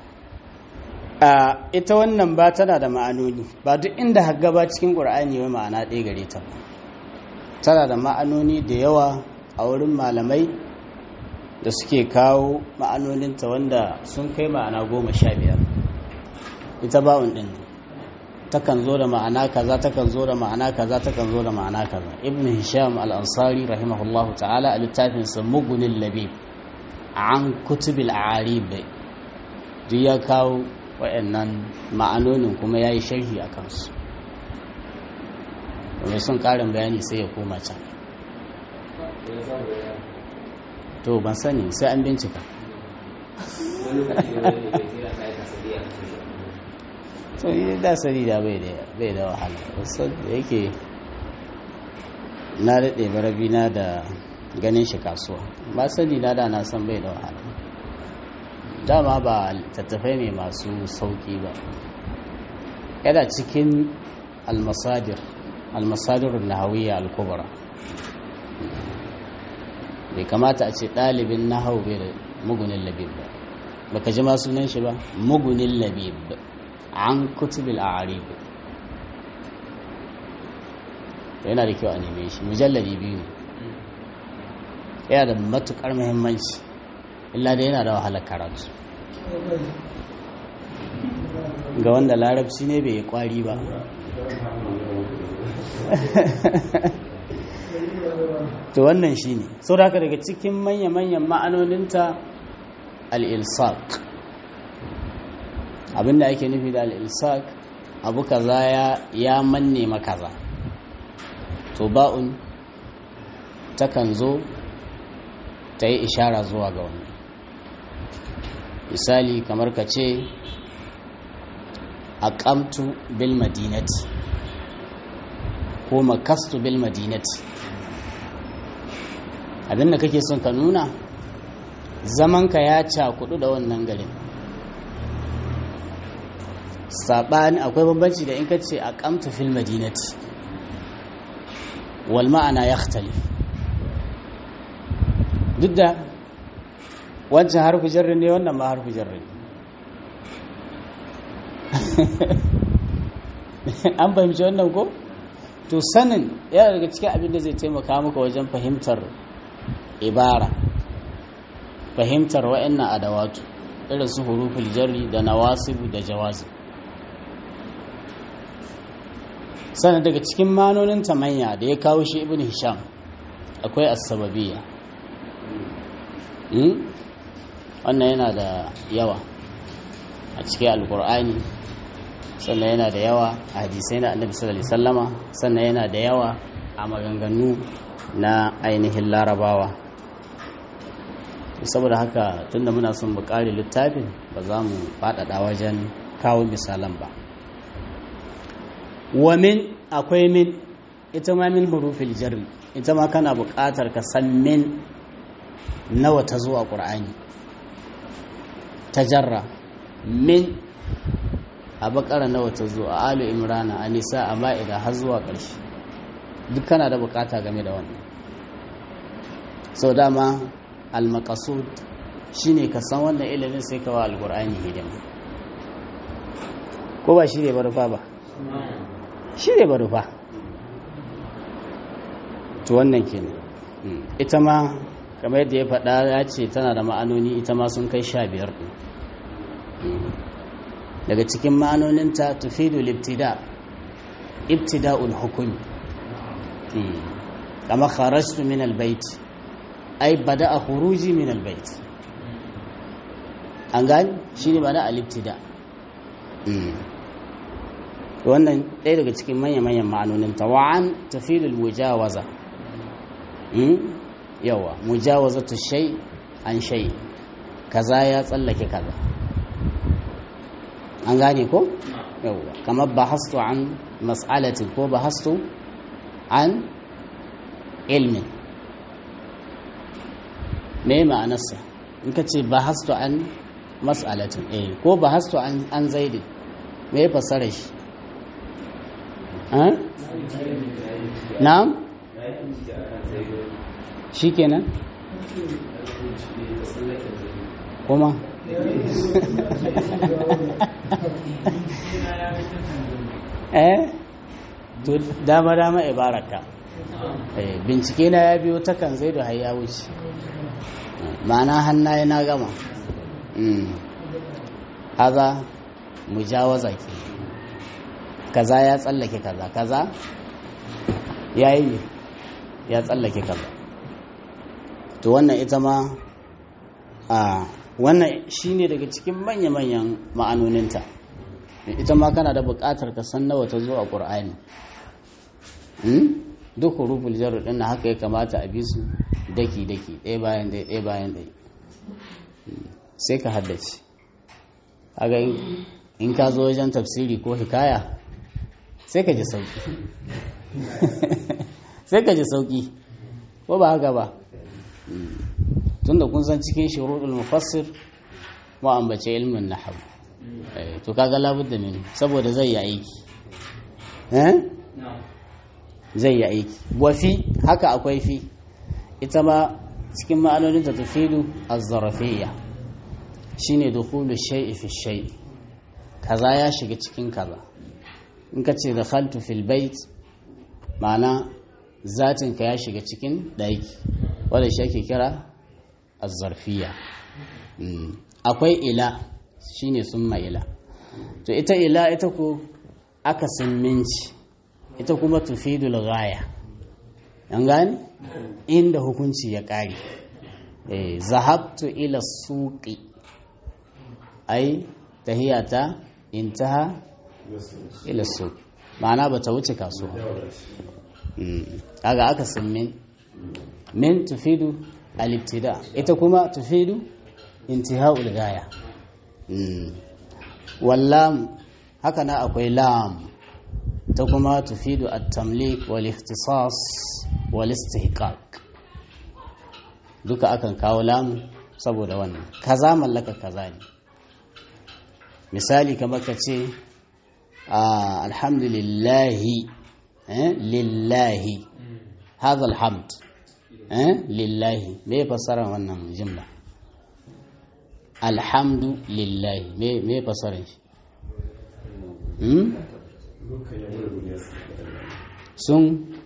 Speaker 1: ita wannan ba tana da ma'anoni ba duk inda hagga ba cikin ƙur'ani wai ma'ana ɗaya gare ta tana da ma'anoni da yawa a wurin malamai da suke kawo ma'anoninta wanda sun kai ma'ana goma sha biyar ita ba'un ɗin takan zo da ma'ana kaza takan zo da ma'ana kaza takan zo da ma'ana kaza ibn hisham al-ansari rahimahullahu ta'ala a littafinsa mugunin labib an kutubil arib duk ya kawo waɗannan ma'anonin kuma ya yi sharhi a kansu wanda sun ƙarin bayani sai ya koma can to ban sani sai an bincika so yi da sani da bai da wahala wasu da yake na daɗe barabina da ganin shi kasuwa ba sani na da na san bai da wahala dama ba tattafai ne masu sauki ba yana cikin almasadir almasadirun nahawiyya al-kubra bai kamata a ce ɗalibin nahau bai da mugunin labib ba baka ji ma sunan shi ba mugunin labib an kutubil a'arib yana da kyau a neme shi mujalladi biyu yana da matukar muhimmanci illa da yana da wahalar karatu ga wanda larabci ne bai yi kwari ba to wannan shi ne sau da haka daga cikin manya-manyan ma'anoninta al'ilsak abinda ake nufi da al'ilsak abu kaza ya manne makaza to ba'un takan zo ta yi ishara zuwa ga wani misali kamar ka ce aqamtu bil madinati ko makastu bil madinati abinda kake son ka nuna zamanka ya cakudu da wannan garin saɓani akwai bambanci da in ka ce aqamtu fil madinati wal ma'ana yakhtalif duk da wancan harfi jarri ne wannan ma harfi jarri an fahimci wannan ko to sanin yana daga cikin abin da zai taimaka maka wajen fahimtar ibara fahimtar wa'annan adawatu irin su huruful jarri da nawasibu da jawazi sannan daga cikin manonin tamanya da ya kawo shi ibn hisham akwai as-sababiyya wannan yana da yawa a cikin alkur'ani sannan yana da yawa a hadisai na annabi sallallahu alaihi wasallama sannan yana da yawa a maganganu na ainihin larabawa saboda haka tunda muna son mu kare littafin ba za mu faɗaɗa wajen kawo misalan ba wa min akwai min ita ma min hurufil jarri ita ma kana buƙatar ka san min nawa ta zo a ƙur'ani ta jarra min a bakara nawa ta zo a alu imrana a nisa a ma'ida har zuwa ƙarshe duk kana da bukata game da wannan sau dama almakasud shine ka san wannan ilimin sai ka wa alƙur'ani hidima ko ba shi ne ba rufa ba shi ne ba rufa to wannan kenan ita ma kamar yadda ya faɗa ya ce tana da ma'anoni ita ma sun kai sha biyar ɗin daga cikin ma'anoninta tufidu libtida ibtida'ul hukumi kama kharajtu min albayt ay bada'a khuruji min albayt an gani shine bada al-ibtida wannan ɗaya daga cikin manya-manyan ma'anoninta wa'an tufidul mujawaza yawa mujawazatu shay an shay kaza ya tsallake kaza an gane ko yawa kamar bahastu an mas'alatin ko bahastu an ilmin me ma'anarsa in ka ce bahastu an mas'alatin eh ko bahastu an an zaidin me ya fassara shi na'am shi kenan kuma eh to dama dama ibaraka eh bincike na ya biyo ta kan zai da har ya wuce ma'ana hannaye na gama haza mujawaza ke kaza ya tsallake kaza kaza ya yi ya tsallake kaza to wannan ita ma a wannan shine daga cikin manya-manyan ma'anoninta ita ma kana da buƙatar ka san nawa ta zo a ƙur'ani duk huruful jarru ɗin haka ya kamata a bi su daki-daki ɗaya bayan ɗaya ɗaya bayan ɗaya sai ka haddace kaga in ka zo wajen tafsiri ko hikaya sai ka ji sauki sai ka ji sauki ko ba haka ba tunda kun san cikin shuruɗul mufassir mu ambace ilmin nahwu to kaga labudda min saboda zai yi aiki eh zai yi aiki wa fi haka akwai fi ita ma cikin ma'anonin ta tufidu az-zarafiyya shine dukhulu shay'i fi shay'i kaza ya shiga cikin kaza in ka ce dakhaltu fil bait ma'ana zatin ka ya shiga cikin ɗaki wanda shi ake kira azzarfiya akwai ila shine summa ila to ita ila ita ko aka minci ita kuma tufidul ghaya an gane inda hukunci ya ƙare eh zahabtu ila suqi ai tahiyata intaha ila suq ma'ana bata wuce kasuwa kaga aka san min min tufidu al-ibtida ita kuma tufidu intiha'ul gaya wallam haka na akwai lam ta kuma tufidu at-tamlik wal ikhtisas wal istihqaq duka akan kawo lam saboda wannan kaza mallaka kaza ne misali kamar ka ce alhamdulillahi lillahi hadha alhamd lillahi me fassara wannan jimla alhamdu lillahi me fassarar shi sun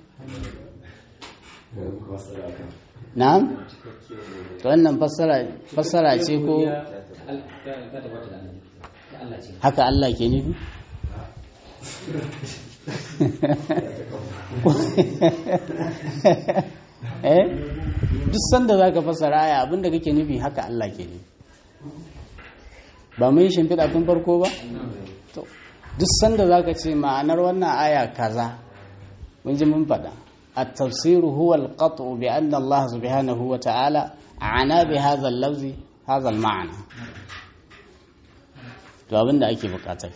Speaker 1: na'am to wannan fassara ce ko haka Allah ke nufi eh duk sanda zaka fassara aya abinda kake nufi haka Allah ke nufi ba mun shimfiɗa tun farko ba to duk sanda zaka ce ma'anar wannan aya kaza mun ji mun faɗa التفسير هو القطع بأن الله سبحانه وتعالى عنا بهذا اللفظ هذا المعنى to abin da ake bukata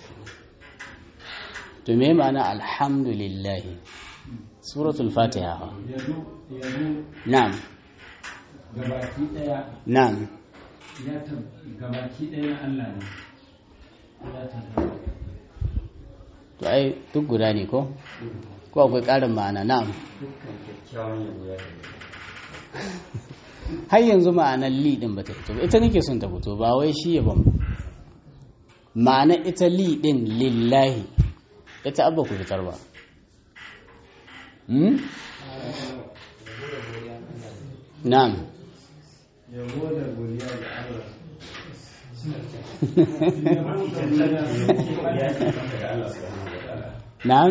Speaker 1: to me ma'ana alhamdulillah suratul fatiha na'am
Speaker 2: gabaki daya
Speaker 1: na'am
Speaker 2: ya gabaki daya Allah ne ya tabbata
Speaker 1: to ai duk guda ne ko ko akwai ƙarin ma'ana na'am har yanzu ma'anar li din bata fito ba ita nake son ta fito ba wai shi yaban ba ma'ana ita li din lillahi ita abba ku fitar ba hmm? na'am
Speaker 2: yabo da godiya ga Allah
Speaker 1: na'am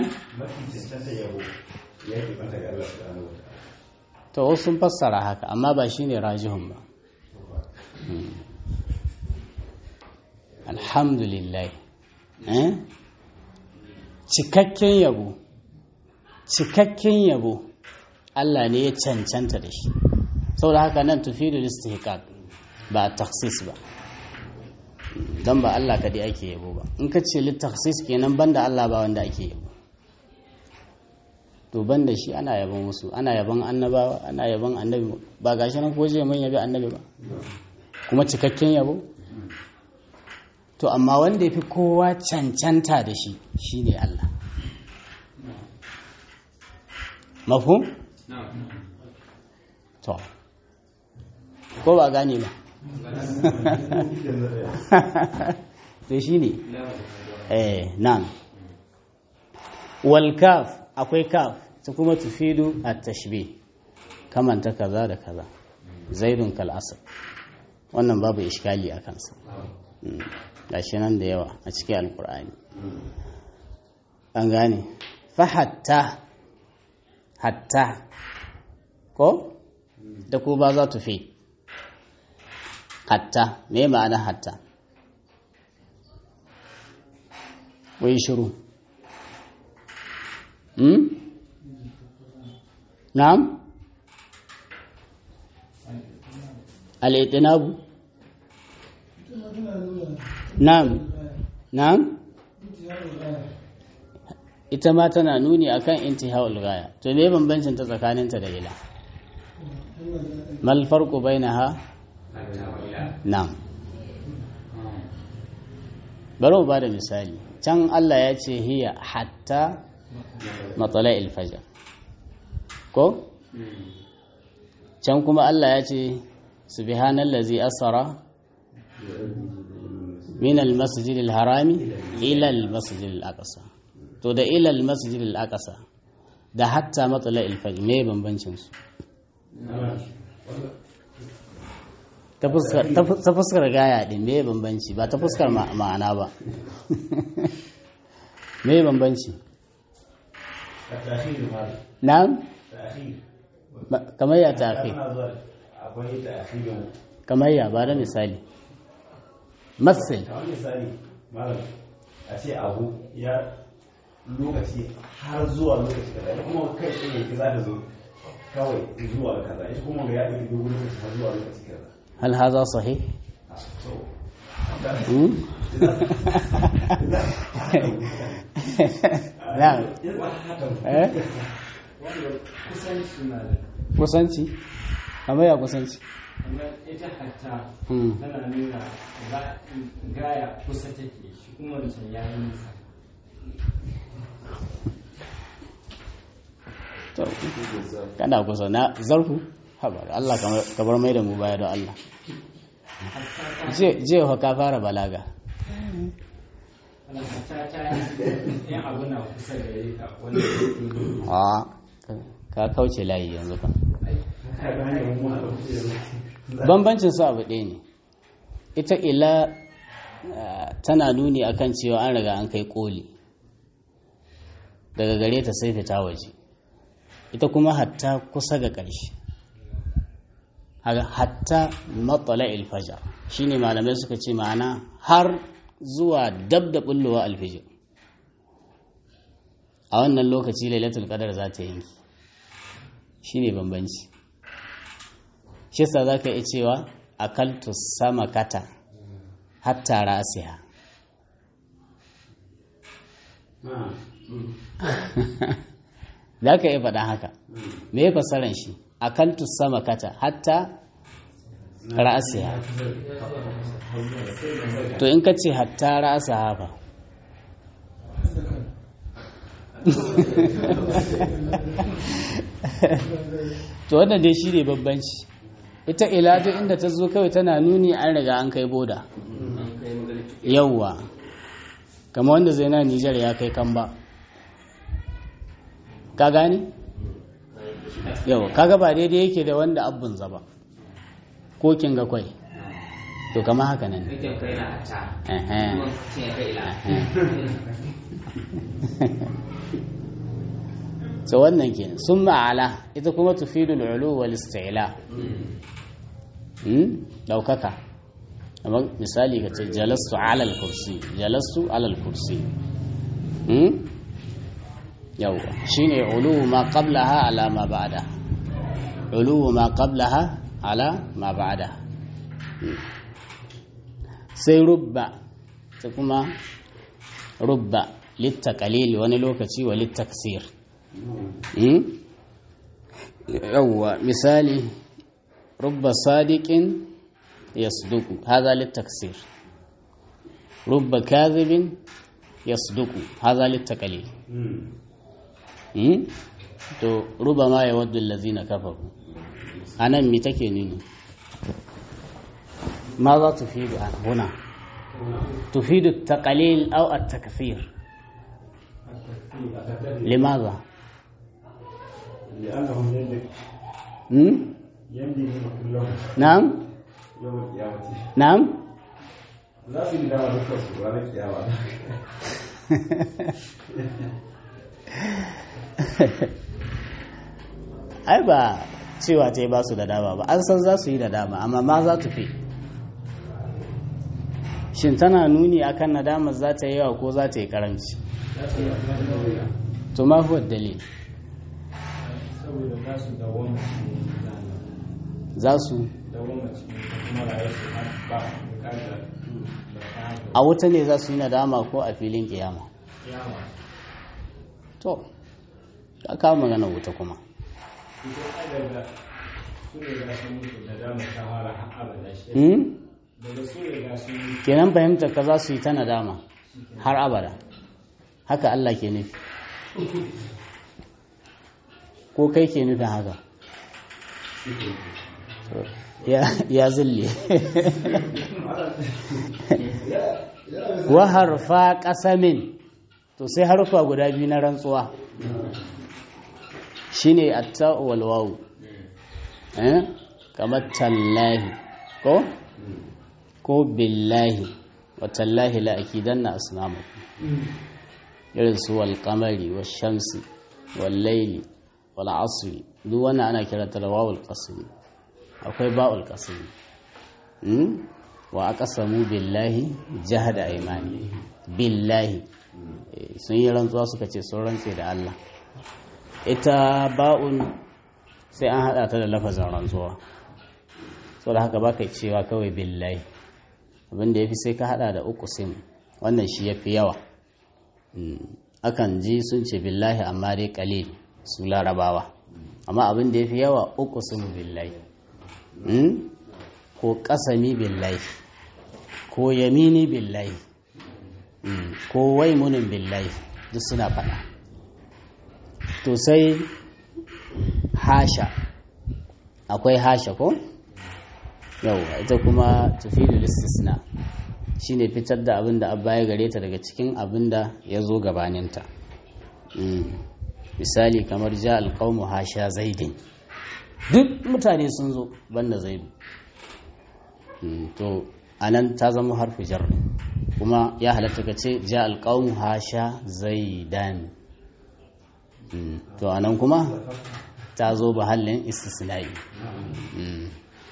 Speaker 1: to wasu sun fassara haka amma ba shine rajihun ba Hmm. alhamdulillah eh? cikakken yabo cikakken yabo Allah ne ya cancanta da shi saboda haka nan tufidu istihqaq ba taksis ba dan ba Allah kadai ake yabo ba in ka ce litaksis kenan banda Allah ba wanda ake yabo to banda shi ana yabon wasu ana yabon annabawa ana yabon annabi ba gashi nan ko je mun yabi annabi ba kuma cikakken yabo to amma wanda ya fi kowa cancanta da shi shi ne Allah mafhum? to ko ba gane ba to shi ne eh nan wal kaf akwai kaf ta kuma tufidu at tashbih kamanta kaza da kaza zaidun kal asr wannan babu iskali a kansa gashi nan da yawa a cikin alkur'ani an gane fa hatta hatta ko da ku ba za tu fi hatta me ma'ana hatta wai shiru hmm? na'am al-itinabu Na'am, na'am? Ita ma tana nuni akan intihaul gaya. To me bambancin ta tsakaninta da ila? Mal farqu bainaha? Na'am. Bari mu bada misali. Can Allah ya ce hiya hatta matla'il fajr. Ko? Can kuma Allah ya ce subhanallazi asara min al-masjid al-harami ila al-masjid al-aqsa to da ila al-masjid al-aqsa da hatta matsala al-fajr me bambancin su ta fuskar gaya din me bambanci ba ta fuskar ma'ana ba me bambanci na'am Ba- kamar ya ta kai
Speaker 3: Tana zuwa akwai ta asirin
Speaker 1: kamar ya ba da misali masil
Speaker 3: kamar misali malam a ce abu ya lokaci har zuwa lokaci kaza ita kuma kai tsaye ki za ta zo kawai zuwa kaza ita kuma ga ya ɗauki dogon lokaci har zuwa lokaci kaza
Speaker 1: hal haza sahih
Speaker 3: to
Speaker 1: Hmm? na'am
Speaker 3: in ba haka
Speaker 1: eh
Speaker 2: wanda kusanci na da
Speaker 1: kusanci kamar ya kusanci
Speaker 2: amma ita hatta
Speaker 1: Hmm.
Speaker 2: tana nuna ga- gaya kusa take shi kuma wancan ya yi nisa
Speaker 1: to kana kusa na zarfu haɓar Allah kamar- kamar mai da mu baya don Allah Je- je fa ka fara balaga
Speaker 2: ana hatta ta yi yan abu na kusa da ka wanda ya yi
Speaker 1: a ka kauce layi yanzu kan
Speaker 3: ka ga hanyar mu a ɗauki
Speaker 1: bambancin su abu ɗaya ne ita ila ah, tana nuni akan cewa an riga an kai koli daga gare ta sai fita waje ita kuma hatta kusa ga ƙarshe Haka hatta matsala ilfajar shine malamai suka ce ma'ana har zuwa dab da bullowa alfijir a wannan lokaci lailatul qadar za ta yanki shine bambanci shi yasa za ka iya cewa akaltu sama kata hatta rasiha za ka iya faɗa haka me ya fasaran shi akaltu sama kata hatta rasiha to in ka ce hatta rasiha ba to wannan dai shi ne babbanci ita ila duk inda ta zo kawai tana nuni an riga an kai boda yauwa kama wanda zai na nijar ya kai kan ba ka gani yau kaga ba daidai yake da wanda abun zaba ko kin ga kwai to kama haka nan ne.
Speaker 4: Kake kai na hata.
Speaker 1: Ehe.
Speaker 4: Kuma ce kai ila.
Speaker 1: so wannan kenan sun ma'ala ita kuma tufidul ulu wal isti'la hmm daukaka amma misali ka ce jalastu ala al kursi jalastu ala al kursi hmm yawa shine ulu ma qablaha ala ma ba'da ulu ma qablaha ala ma ba'da Hmm. sai rubba ta kuma rubba littakalil wani lokaci wa littaksir yawwa misali rubba sadiqin yasduku hadha litaksir rubba kadhibin yasduku hadha litakalil to ruba ma yawaddu allazina kafaru anan mi take nuni ماذا تفيد هنا تفيد التقليل أو التكثير لماذا
Speaker 3: لأنهم يملك
Speaker 1: مم؟
Speaker 3: يملك كلهم
Speaker 1: نعم
Speaker 3: يوم القيامة
Speaker 1: نعم
Speaker 3: za su yi dama dukkan su ranar kiyama
Speaker 1: ai ba cewa ta yi ba su da dama ba an san za su yi da dama amma ma za ta fi shin tana nuni akan nadamar za ta yi yawa ko za ta yi karamci to ma huwa dalil
Speaker 2: saboda za su dawoma cikin zana
Speaker 1: za su
Speaker 2: dawoma cikin kuma rayuwar su har ba bukatar da kayan
Speaker 1: a wuta ne za su yi nadama ko a filin kiyama
Speaker 2: kiyama
Speaker 1: to ka kawo magana wuta kuma
Speaker 2: ita adada su ne ga sun mutu da dama ta fara har abada shi
Speaker 1: Hmm?
Speaker 2: daga su ne ga sun mutu
Speaker 1: kenan fahimtar ka za su yi ta nadama har abada haka Allah ke nufi ko kai ke nufin haka ya ya zille wa harfa qasamin to sai harfa guda biyu na rantsuwa shine at-ta'u wal wawu eh kamar tallahi ko ko billahi wa tallahi la akidanna asnamakum irin su wal qamari wash shamsi wal layli wal asri duk wannan ana kiranta da wawul qasmi akwai ba'ul qasmi hmm? wa aqsamu billahi jahada aymani billahi Eh, sun yi rantsuwa suka ce sun rantse da Allah ita ba'un sai an hada ta da lafazin rantsuwa saboda haka baka cewa kawai billahi abinda yafi sai ka hada da uku sim wannan shi yafi yawa Mm. akan ji sun ce billahi amma dai kalil su larabawa amma abin da ya fi yawa uku sun billahi Mm? ko kasami billahi ko yamini billahi Mm. ko waimunin billahi duk suna faɗa to sai hasha akwai hasha ko yauwa ita kuma tufidul istisna shine fitar da abin da abba ya gare ta daga cikin abin da ya zo gabaninta Mm. misali kamar ja alƙawmu hasha zaidin duk mutane sun zo banda zaidu Mm, to anan ta zama harfi jarri kuma ya halatta ka ce ja alƙawmu hasha zaidan Mm, to anan kuma ta zo bahallin istisna'i Mm.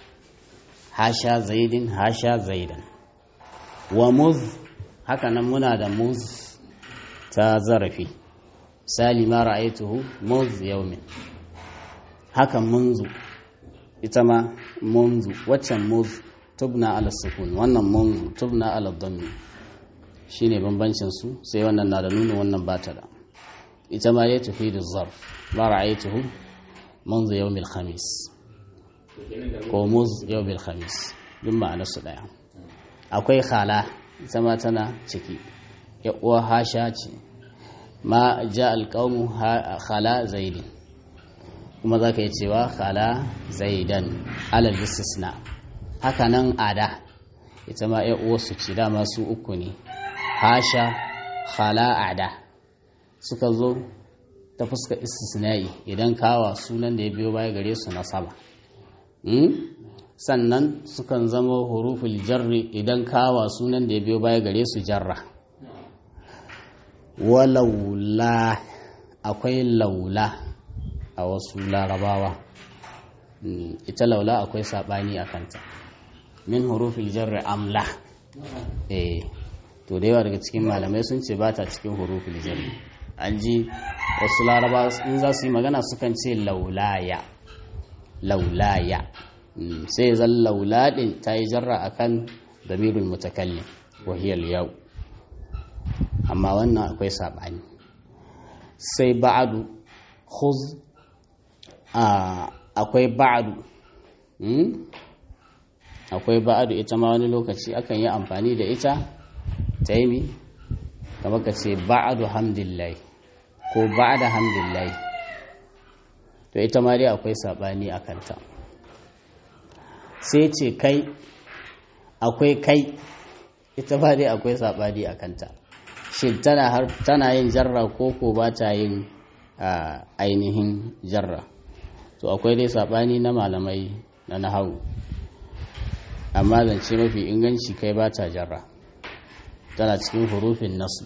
Speaker 1: hasha zaidin hasha zaidan wa muz haka nan muna da muz ta zarafi misali ma ra'aituhu muz yaumin haka munzu ita ma munzu waccan muz tubna ala sukun wannan munzu tubna ala dhammi shine bambancin su sai wannan na da nuna wannan bata da ita ma ya tafi da zarf ma ra'aituhu munzu yawmil khamis ko muz yawmil khamis duk ma'anar su daya akwai khala ita ma tana ciki ya uwa hasha ce ma ja alƙawmu khala zaidin kuma za ka yi cewa khala zaidan alal istisna haka nan ada ita ma ya uwa su ce dama su uku ne hasha khala ada suka zo ta fuska istisna'i idan kawa sunan da ya biyo baya gare su nasaba sannan sukan zama huruful jarri idan kawa sunan da ya biyo baya gare su jarra walaula akwai laula a wasu larabawa ita laula akwai sabani a kanta min huruful jarri amla eh to da yawa daga cikin malamai sun ce ba ta cikin huruful jarri an ji wasu larabawa in za su yi magana sukan ce laulaya laulaya sai zan laula din ta yi jarra akan damirul mutakallim wahiyar yau amma wannan akwai saɓani sai ba'adu khuz akwai ba'adu akwai ba'adu ita ma wani lokaci akan yi amfani da ita ta yi mi kamar ka ce ba'adu hamdillahi ko ba'ada hamdillahi to ita ma dai akwai saɓani a kanta sai ce kai akwai kai ita ba dai akwai saɓani a kanta shin tana har tana yin jarra ko ko ba ta yin ainihin jarra to akwai dai saɓani na malamai na nahawu amma zance mafi inganci kai ba ta jarra tana cikin hurufin nasu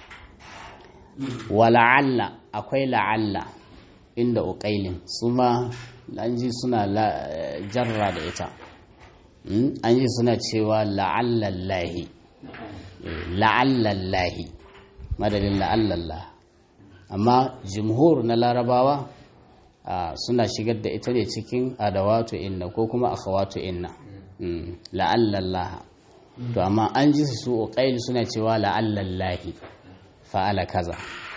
Speaker 1: wa la'alla akwai la'alla inda uƙailin su ma an ji suna jarra da ita an ji suna cewa la'allallahi la'allallahi madadin la'allallah amma jimhur na larabawa suna shigar da ita ne cikin adawatu inna ko kuma akhawatu inna la'allallaha to amma an ji su uqail suna cewa la'allallahi fa'ala kaza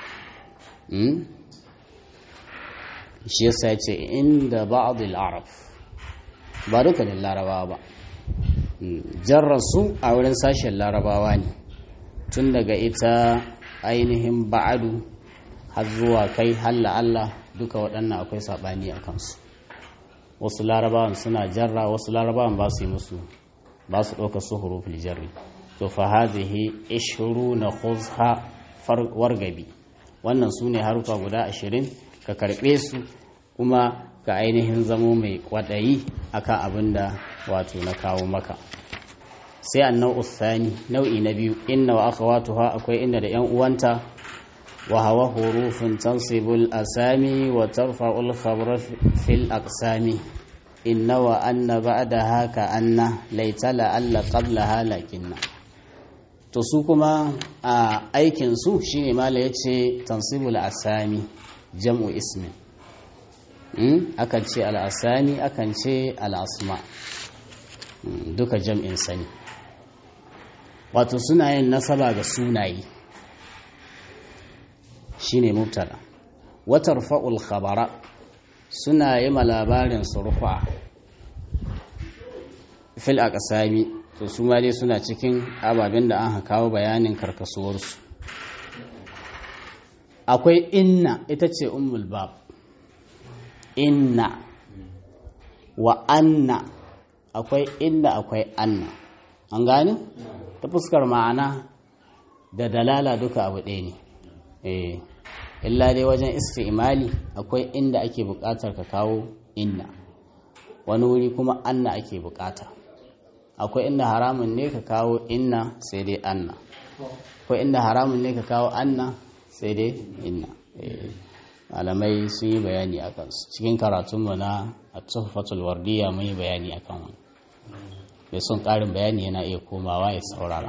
Speaker 1: shi yasa ce inda ba'd al-arab ba dukkanin larabawa ba jarrasu a wurin sashen larabawa ne tun daga ita ainihin ba'adu har zuwa kai halla Allah duka waɗannan akwai saɓani a kansu wasu larabawan suna jarra wasu larabawan ba su yi musu ba su ɗauka su huruful jarri to fa hazihi ishru na khuzha wargabi wannan su ne harufa guda ashirin ka karɓe su kuma ka ainihin zamo mai kwaɗayi akan abin da wato na kawo maka sai annau usani nau'i na biyu inna wa akhawatuha akwai inda da yan uwanta وهو حروف تنصب الأسامي وترفع الخبر في الأقسام إن وأن بعدها كأن ليت لأل قبلها لكن to su kuma a aikinsu shi ne mala ya ce tansibul asami jam'u ismin akan ce al'asami akan ce al'asma duka jam'in sani wato suna yin nasaba ga sunaye shi ne mubtala watar fa'ul khabara suna yi ma labarin surfa fil aqsami to su ma dai suna cikin ababen da an kawo bayanin karkasuwarsu akwai inna ita ce ummul bab inna wa anna akwai inna akwai anna an gane ta fuskar ma'ana da dalala duka abu ɗaya ne eh illa dai wajen istimali akwai inda ake buƙatar ka kawo inna wani wuri kuma anna ake buƙata akwai inda haramun ne ka kawo inna sai dai anna akwai inda haramun ne ka kawo anna sai dai inna malamai sun yi bayani a kansu cikin karatunmu na a tuhfatul wardiya mun yi bayani a kan wani mai son ƙarin bayani yana iya komawa ya saurara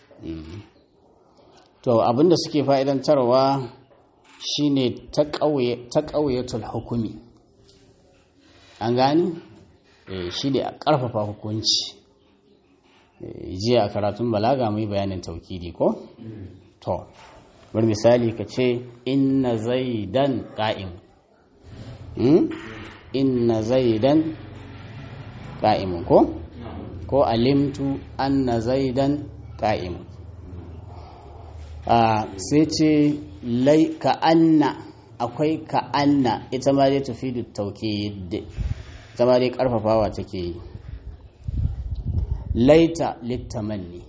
Speaker 1: to abinda suke fa'idantarwa shine ta ƙauyatul hukumi an gani shi ne a ƙarfafa hukunci jiya a karatun balaga mai bayanin taukidi ko? to bar misali ka ce inna zaidan ƙa'im inna zaidan ƙa'imun ko? ko alimtu anna zaidan ƙa'imun sai ce lai ka'anna akwai ka'anna ita ma dai tafi da taukid ita ma dai ƙarfafawa take yi laita littamanni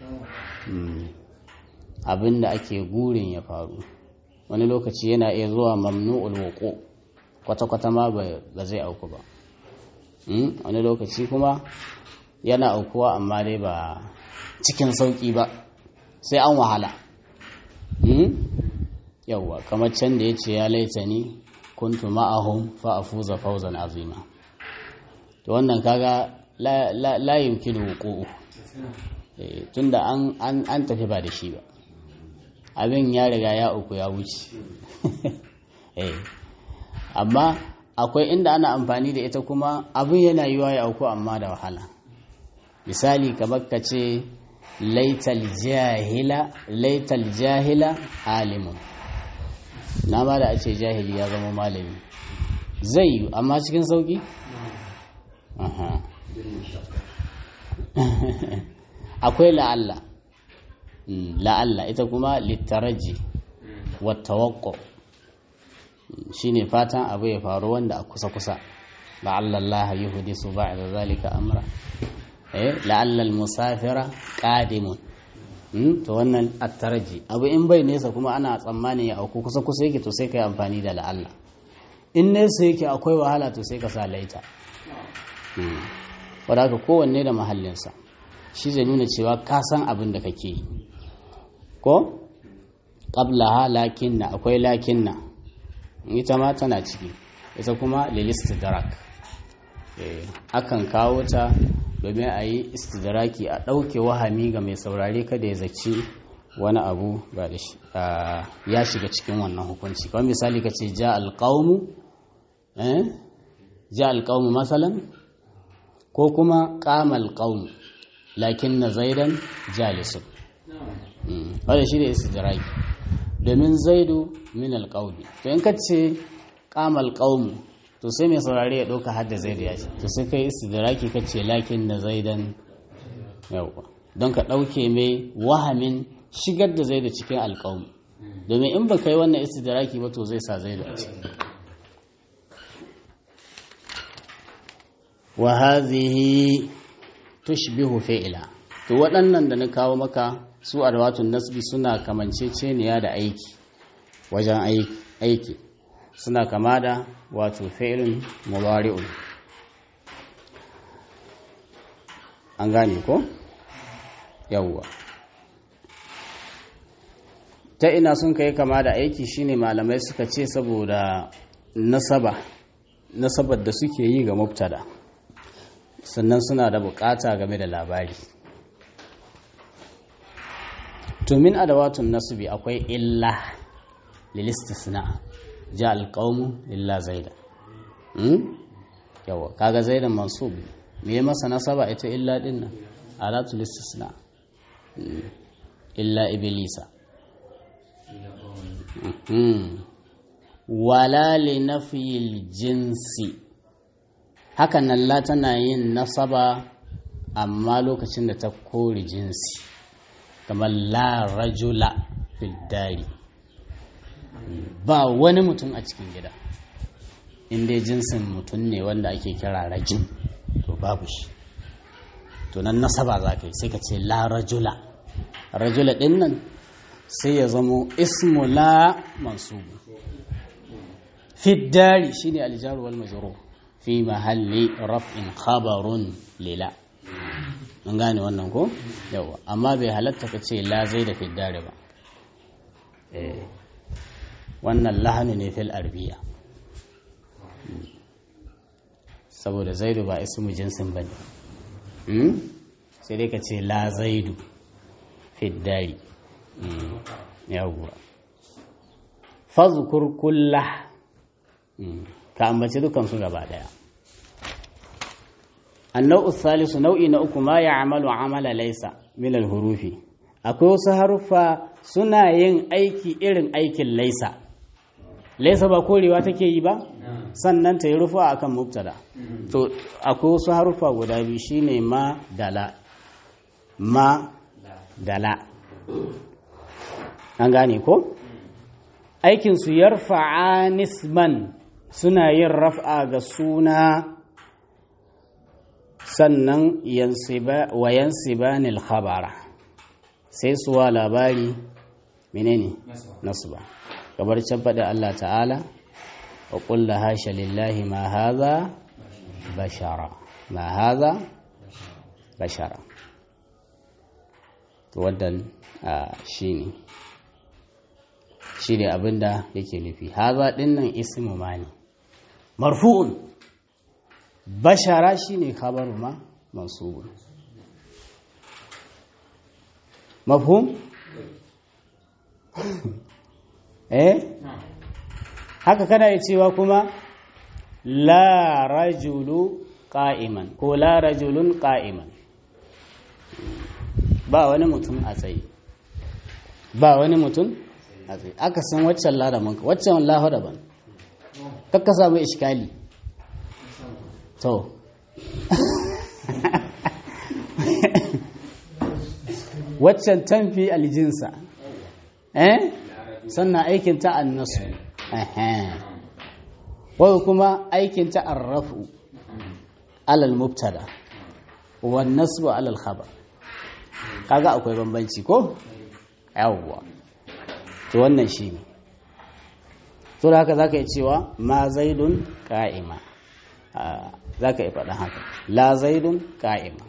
Speaker 1: abinda ake gurin ya faru wani lokaci yana iya zuwa mamnu'ul wuqu kwata-kwata ma ba zai auku ba wani lokaci kuma yana aukuwa amma dai ba cikin sauki ba sai an wahala yawwa kamar can da ya ce ya laita ni kuntu ma'ahum fa afuza fawzan azima to wannan kaga la yumkinu wuqu'u tunda an an tafi ba da shi ba abin ya riga ya uku ya wuce amma akwai inda ana amfani da ita kuma abin yana yiwa ya auku amma da wahala misali kamar ka ce laital jahila laital jahila alimun na ma da a ce jahili ya zama malami zai yi amma cikin sauki akwai la'alla la'alla ita kuma littaraji wattawakko shi ne fatan abu ya faru wanda a kusa-kusa la'alla Allah yi hudisu ba da zalika amra la'alla musafira ƙadimun to wannan attaraji abu in bai nesa kuma ana tsammani ya auku kusa-kusa yake to sai ka yi amfani da la'alla in nesa yake akwai wahala to sai ka sa laita wadda haka kowanne da mahallinsa shi zai nuna cewa ka san abin da kake yi ko ƙablaha lakinna akwai lakinna ita ma tana ciki ita kuma lilistidrak akan kawo ta domin a yi istidraki a ɗauke wahami ga mai saurare kada ya zaci wani abu ba da shi ya shiga cikin wannan hukunci kawai misali ka ce ja alƙaunu ja alƙaunu masalan ko kuma ƙamal ƙaunu lakin na zaidan jalisun wadda shi da istidraki domin zaidu min alƙauni to in ka ce ƙamal ƙaunu to sai mai saurare ya ɗauka hadda zaidu ya ce to sai kai istidraki ka ce lakin na zaidan yauwa don ka ɗauke mai wahamin shigar da zaidu cikin alƙaunu domin in ba ka yi wannan istidraki ba to zai sa zaidu a ciki wa hazihi tushbihu fi'ila to waɗannan da na kawo maka su adwatun nasbi suna kamanceceniya da aiki wajen aiki suna kama da wato fi'ilun mudari'un an gane ko yawwa ta ina sun kai kama da aiki shine malamai suka ce saboda nasaba nasabar da suke yi ga mubtada sannan suna da bukata game da labari to min adawatun nasbi akwai illa lil istisna ja al qawmu illa zaida hmm? yawa kaga zaidan mansub me ya masa nasaba ita illa din nan alatul istisna Hmm. illa iblisa Mhm. wala li nafyil jinsi hakan nan la tana yin nasaba amma lokacin da ta kori jinsi kamar la rajula fil dari ba wani mutum a cikin gida inda jinsin mutum ne wanda ake kira rajin to babu shi to nan nasaba za ka yi sai ka ce la rajula rajula ɗin nan sai ya zamo ismu la mansubu fiddari shine aljaru wal majrur fi mahalli raf'in khabarun lila mun gane wannan ko yawa amma bai halatta ka ce la zai da fiddari ba eh wannan lahanu ne fil arbiya saboda zaidu ba ismu jinsin bane hmm? sai dai ka ce la zaidu fiddari yawwa fazkur kullah ka ambaci dukansu gaba daya annau salisu nau'i na uku ma ya amalu amala laisa min hurufi akwai wasu haruffa suna yin aiki irin aikin laisa laisa ba korewa take yi ba sannan ta yi rufa akan mubtada to akwai wasu haruffa guda biyu shine ma dala ma dala an gane ko aikinsu yarfa'a nisman suna yin raf'a ga suna sannan wa yansibanil khabara sai suwa labari menene nasba kamar can faɗi Allah ta'ala wa ƙulla hasha lillahi ma haza bashara ma haza bashara to wannan shi ne shi ne abinda yake nufi haza dinnan ismu ma ne marfu'un bashara shi ne khabaru ma mansubun mafhum eh haka kana yi cewa kuma la rajulu qa'iman ko la rajulun qa'iman ba wani mutum a tsaye ba wani mutum a tsaye aka san waccan ladamin waccan lahu daban kakka samu iskali to waccan tamfi aljinsa eh sannan aikinta annasu wadda kuma aikinta arrafu alal mubtada wan nasbu alal khabar kaga akwai bambanci ko yawwa to wannan shine to da haka zaka yi cewa ma zaidun qa'ima zaka yi faɗa haka la zaidun qa'ima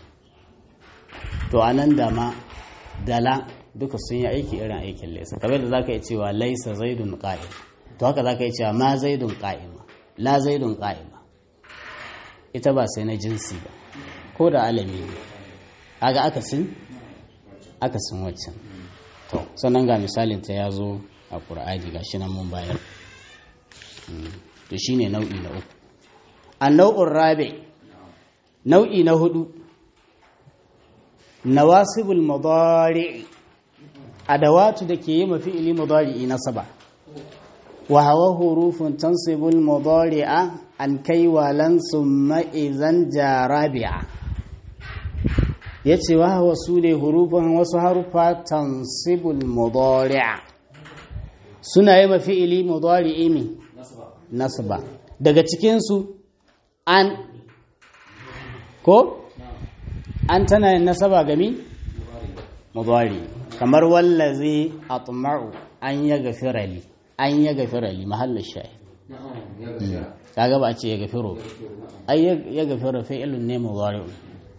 Speaker 1: to anan da ma dala duka sun yi aiki irin aikin laisa kamar da zaka yi cewa laisa zaidun qa'ima to haka zaka yi cewa ma zaidun qa'ima la zaidun qa'ima ita ba sai na jinsi ba ko da alami ne kaga akasin akasin waccan to sannan ga misalin ta ya zo a ƙur'ani ga shi nan mun bayar to shine nau'i na uku a nau'in rabe nau'i na hudu nawasibul mudari adawatu da ke yi mafi ili mudari nasaba wa hawa hurufun tansibul mudari'a an kai walan summa idan jarabi'a ya ce wa wasu ne hurufan wasu harufa tansibul mudari'a suna yi mafi ili mudari'i mi nasaba daga cikinsu an ko an tana yin nasaba gami mudari kamar wallazi atma'u an ya gafirali an ya gafirali mahallin shayi kaga ba a ce ya gafiro ai ya gafiro fi'ilun ne mudari'un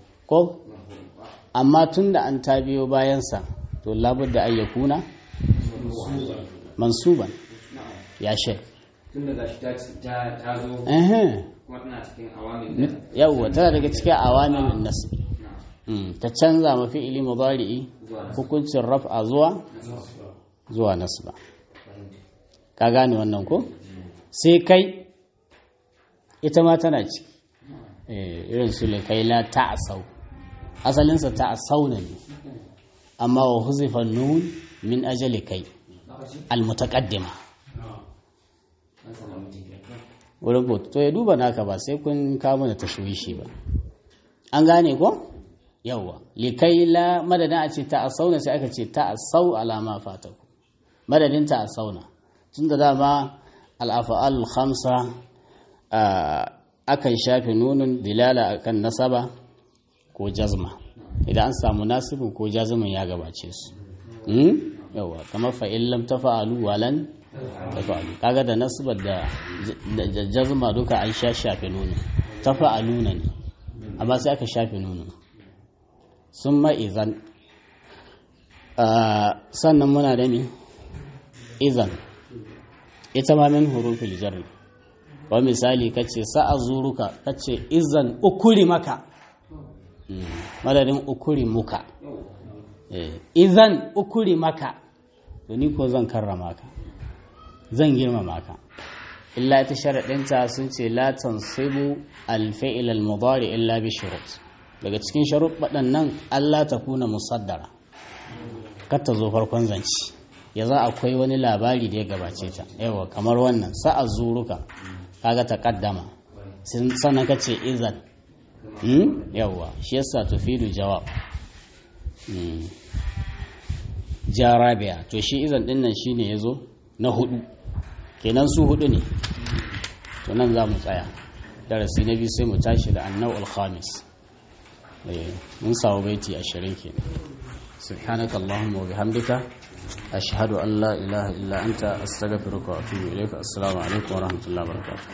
Speaker 1: ko amma tun da an ta biyo bayansa to labudda an yakuna mansuban ya shek
Speaker 4: tun daga shi ta ta ta zo
Speaker 1: ehe
Speaker 4: kuma tana cikin awamin da
Speaker 1: yawwa tana daga cikin awamilin nasb
Speaker 4: na
Speaker 1: Mm, ta canza ma fi'ili mudari'i
Speaker 4: zuwa
Speaker 1: hukuncin raf'a zuwa zuwa nasba ka gane wannan ko sai kai ita ma tana ci eh irin su le kai la ta'sau asalinsa ta'sau ne amma wa huzifa nun min ajali kai almutaqaddima
Speaker 4: an samu mutum
Speaker 1: wurin ko to ya duba naka ba sai kun kawo mana tashwishi ba an gane ko yawa likai la madadin a ce ta asauna sai aka ce ta asau alama fataku madadin ta asauna tun da dama al'afa'al khamsa akan shafe nunun dilala akan nasaba ko jazma idan an samu nasibin ko jazmin ya gabace su yawa kamar fa'in lam tafa'alu walan tafa'alu kaga da nasbar da da jazma duka an sha shafe nunun tafa'aluna ne amma sai aka shafe nunun sun ma'izan sannan muna da mi izan ita ma min hurufil jarri wa misali kace sa'a zuruka kace izan ukuri maka madadin ukuri muka izan ukuri maka to ni ko zan karrama ka zan girmama ka illa ta sharaɗinta sun ce la tansibu al-fi'l al-mudari illa bi shurut daga cikin sharuɗaɗan nan Allah ta kuna musaddara kar ta zo farkon zanci ya za akwai wani labari da ya gabace ta yawa kamar wannan sa'a zuruka kaga ta kaddama sannan ka ce izan yawa shi yasa tufidu jawab jarabiya to shi izan din nan shine yazo na hudu kenan su hudu ne to nan za mu tsaya darasi na biyu sai mu tashi da annau al-khamis mun samu baiti ashirin ke سبحانك اللهم وبحمدك أشهد أن لا إله إلا أنت أستغفرك وأتوب إليك السلام عليكم ورحمة الله وبركاته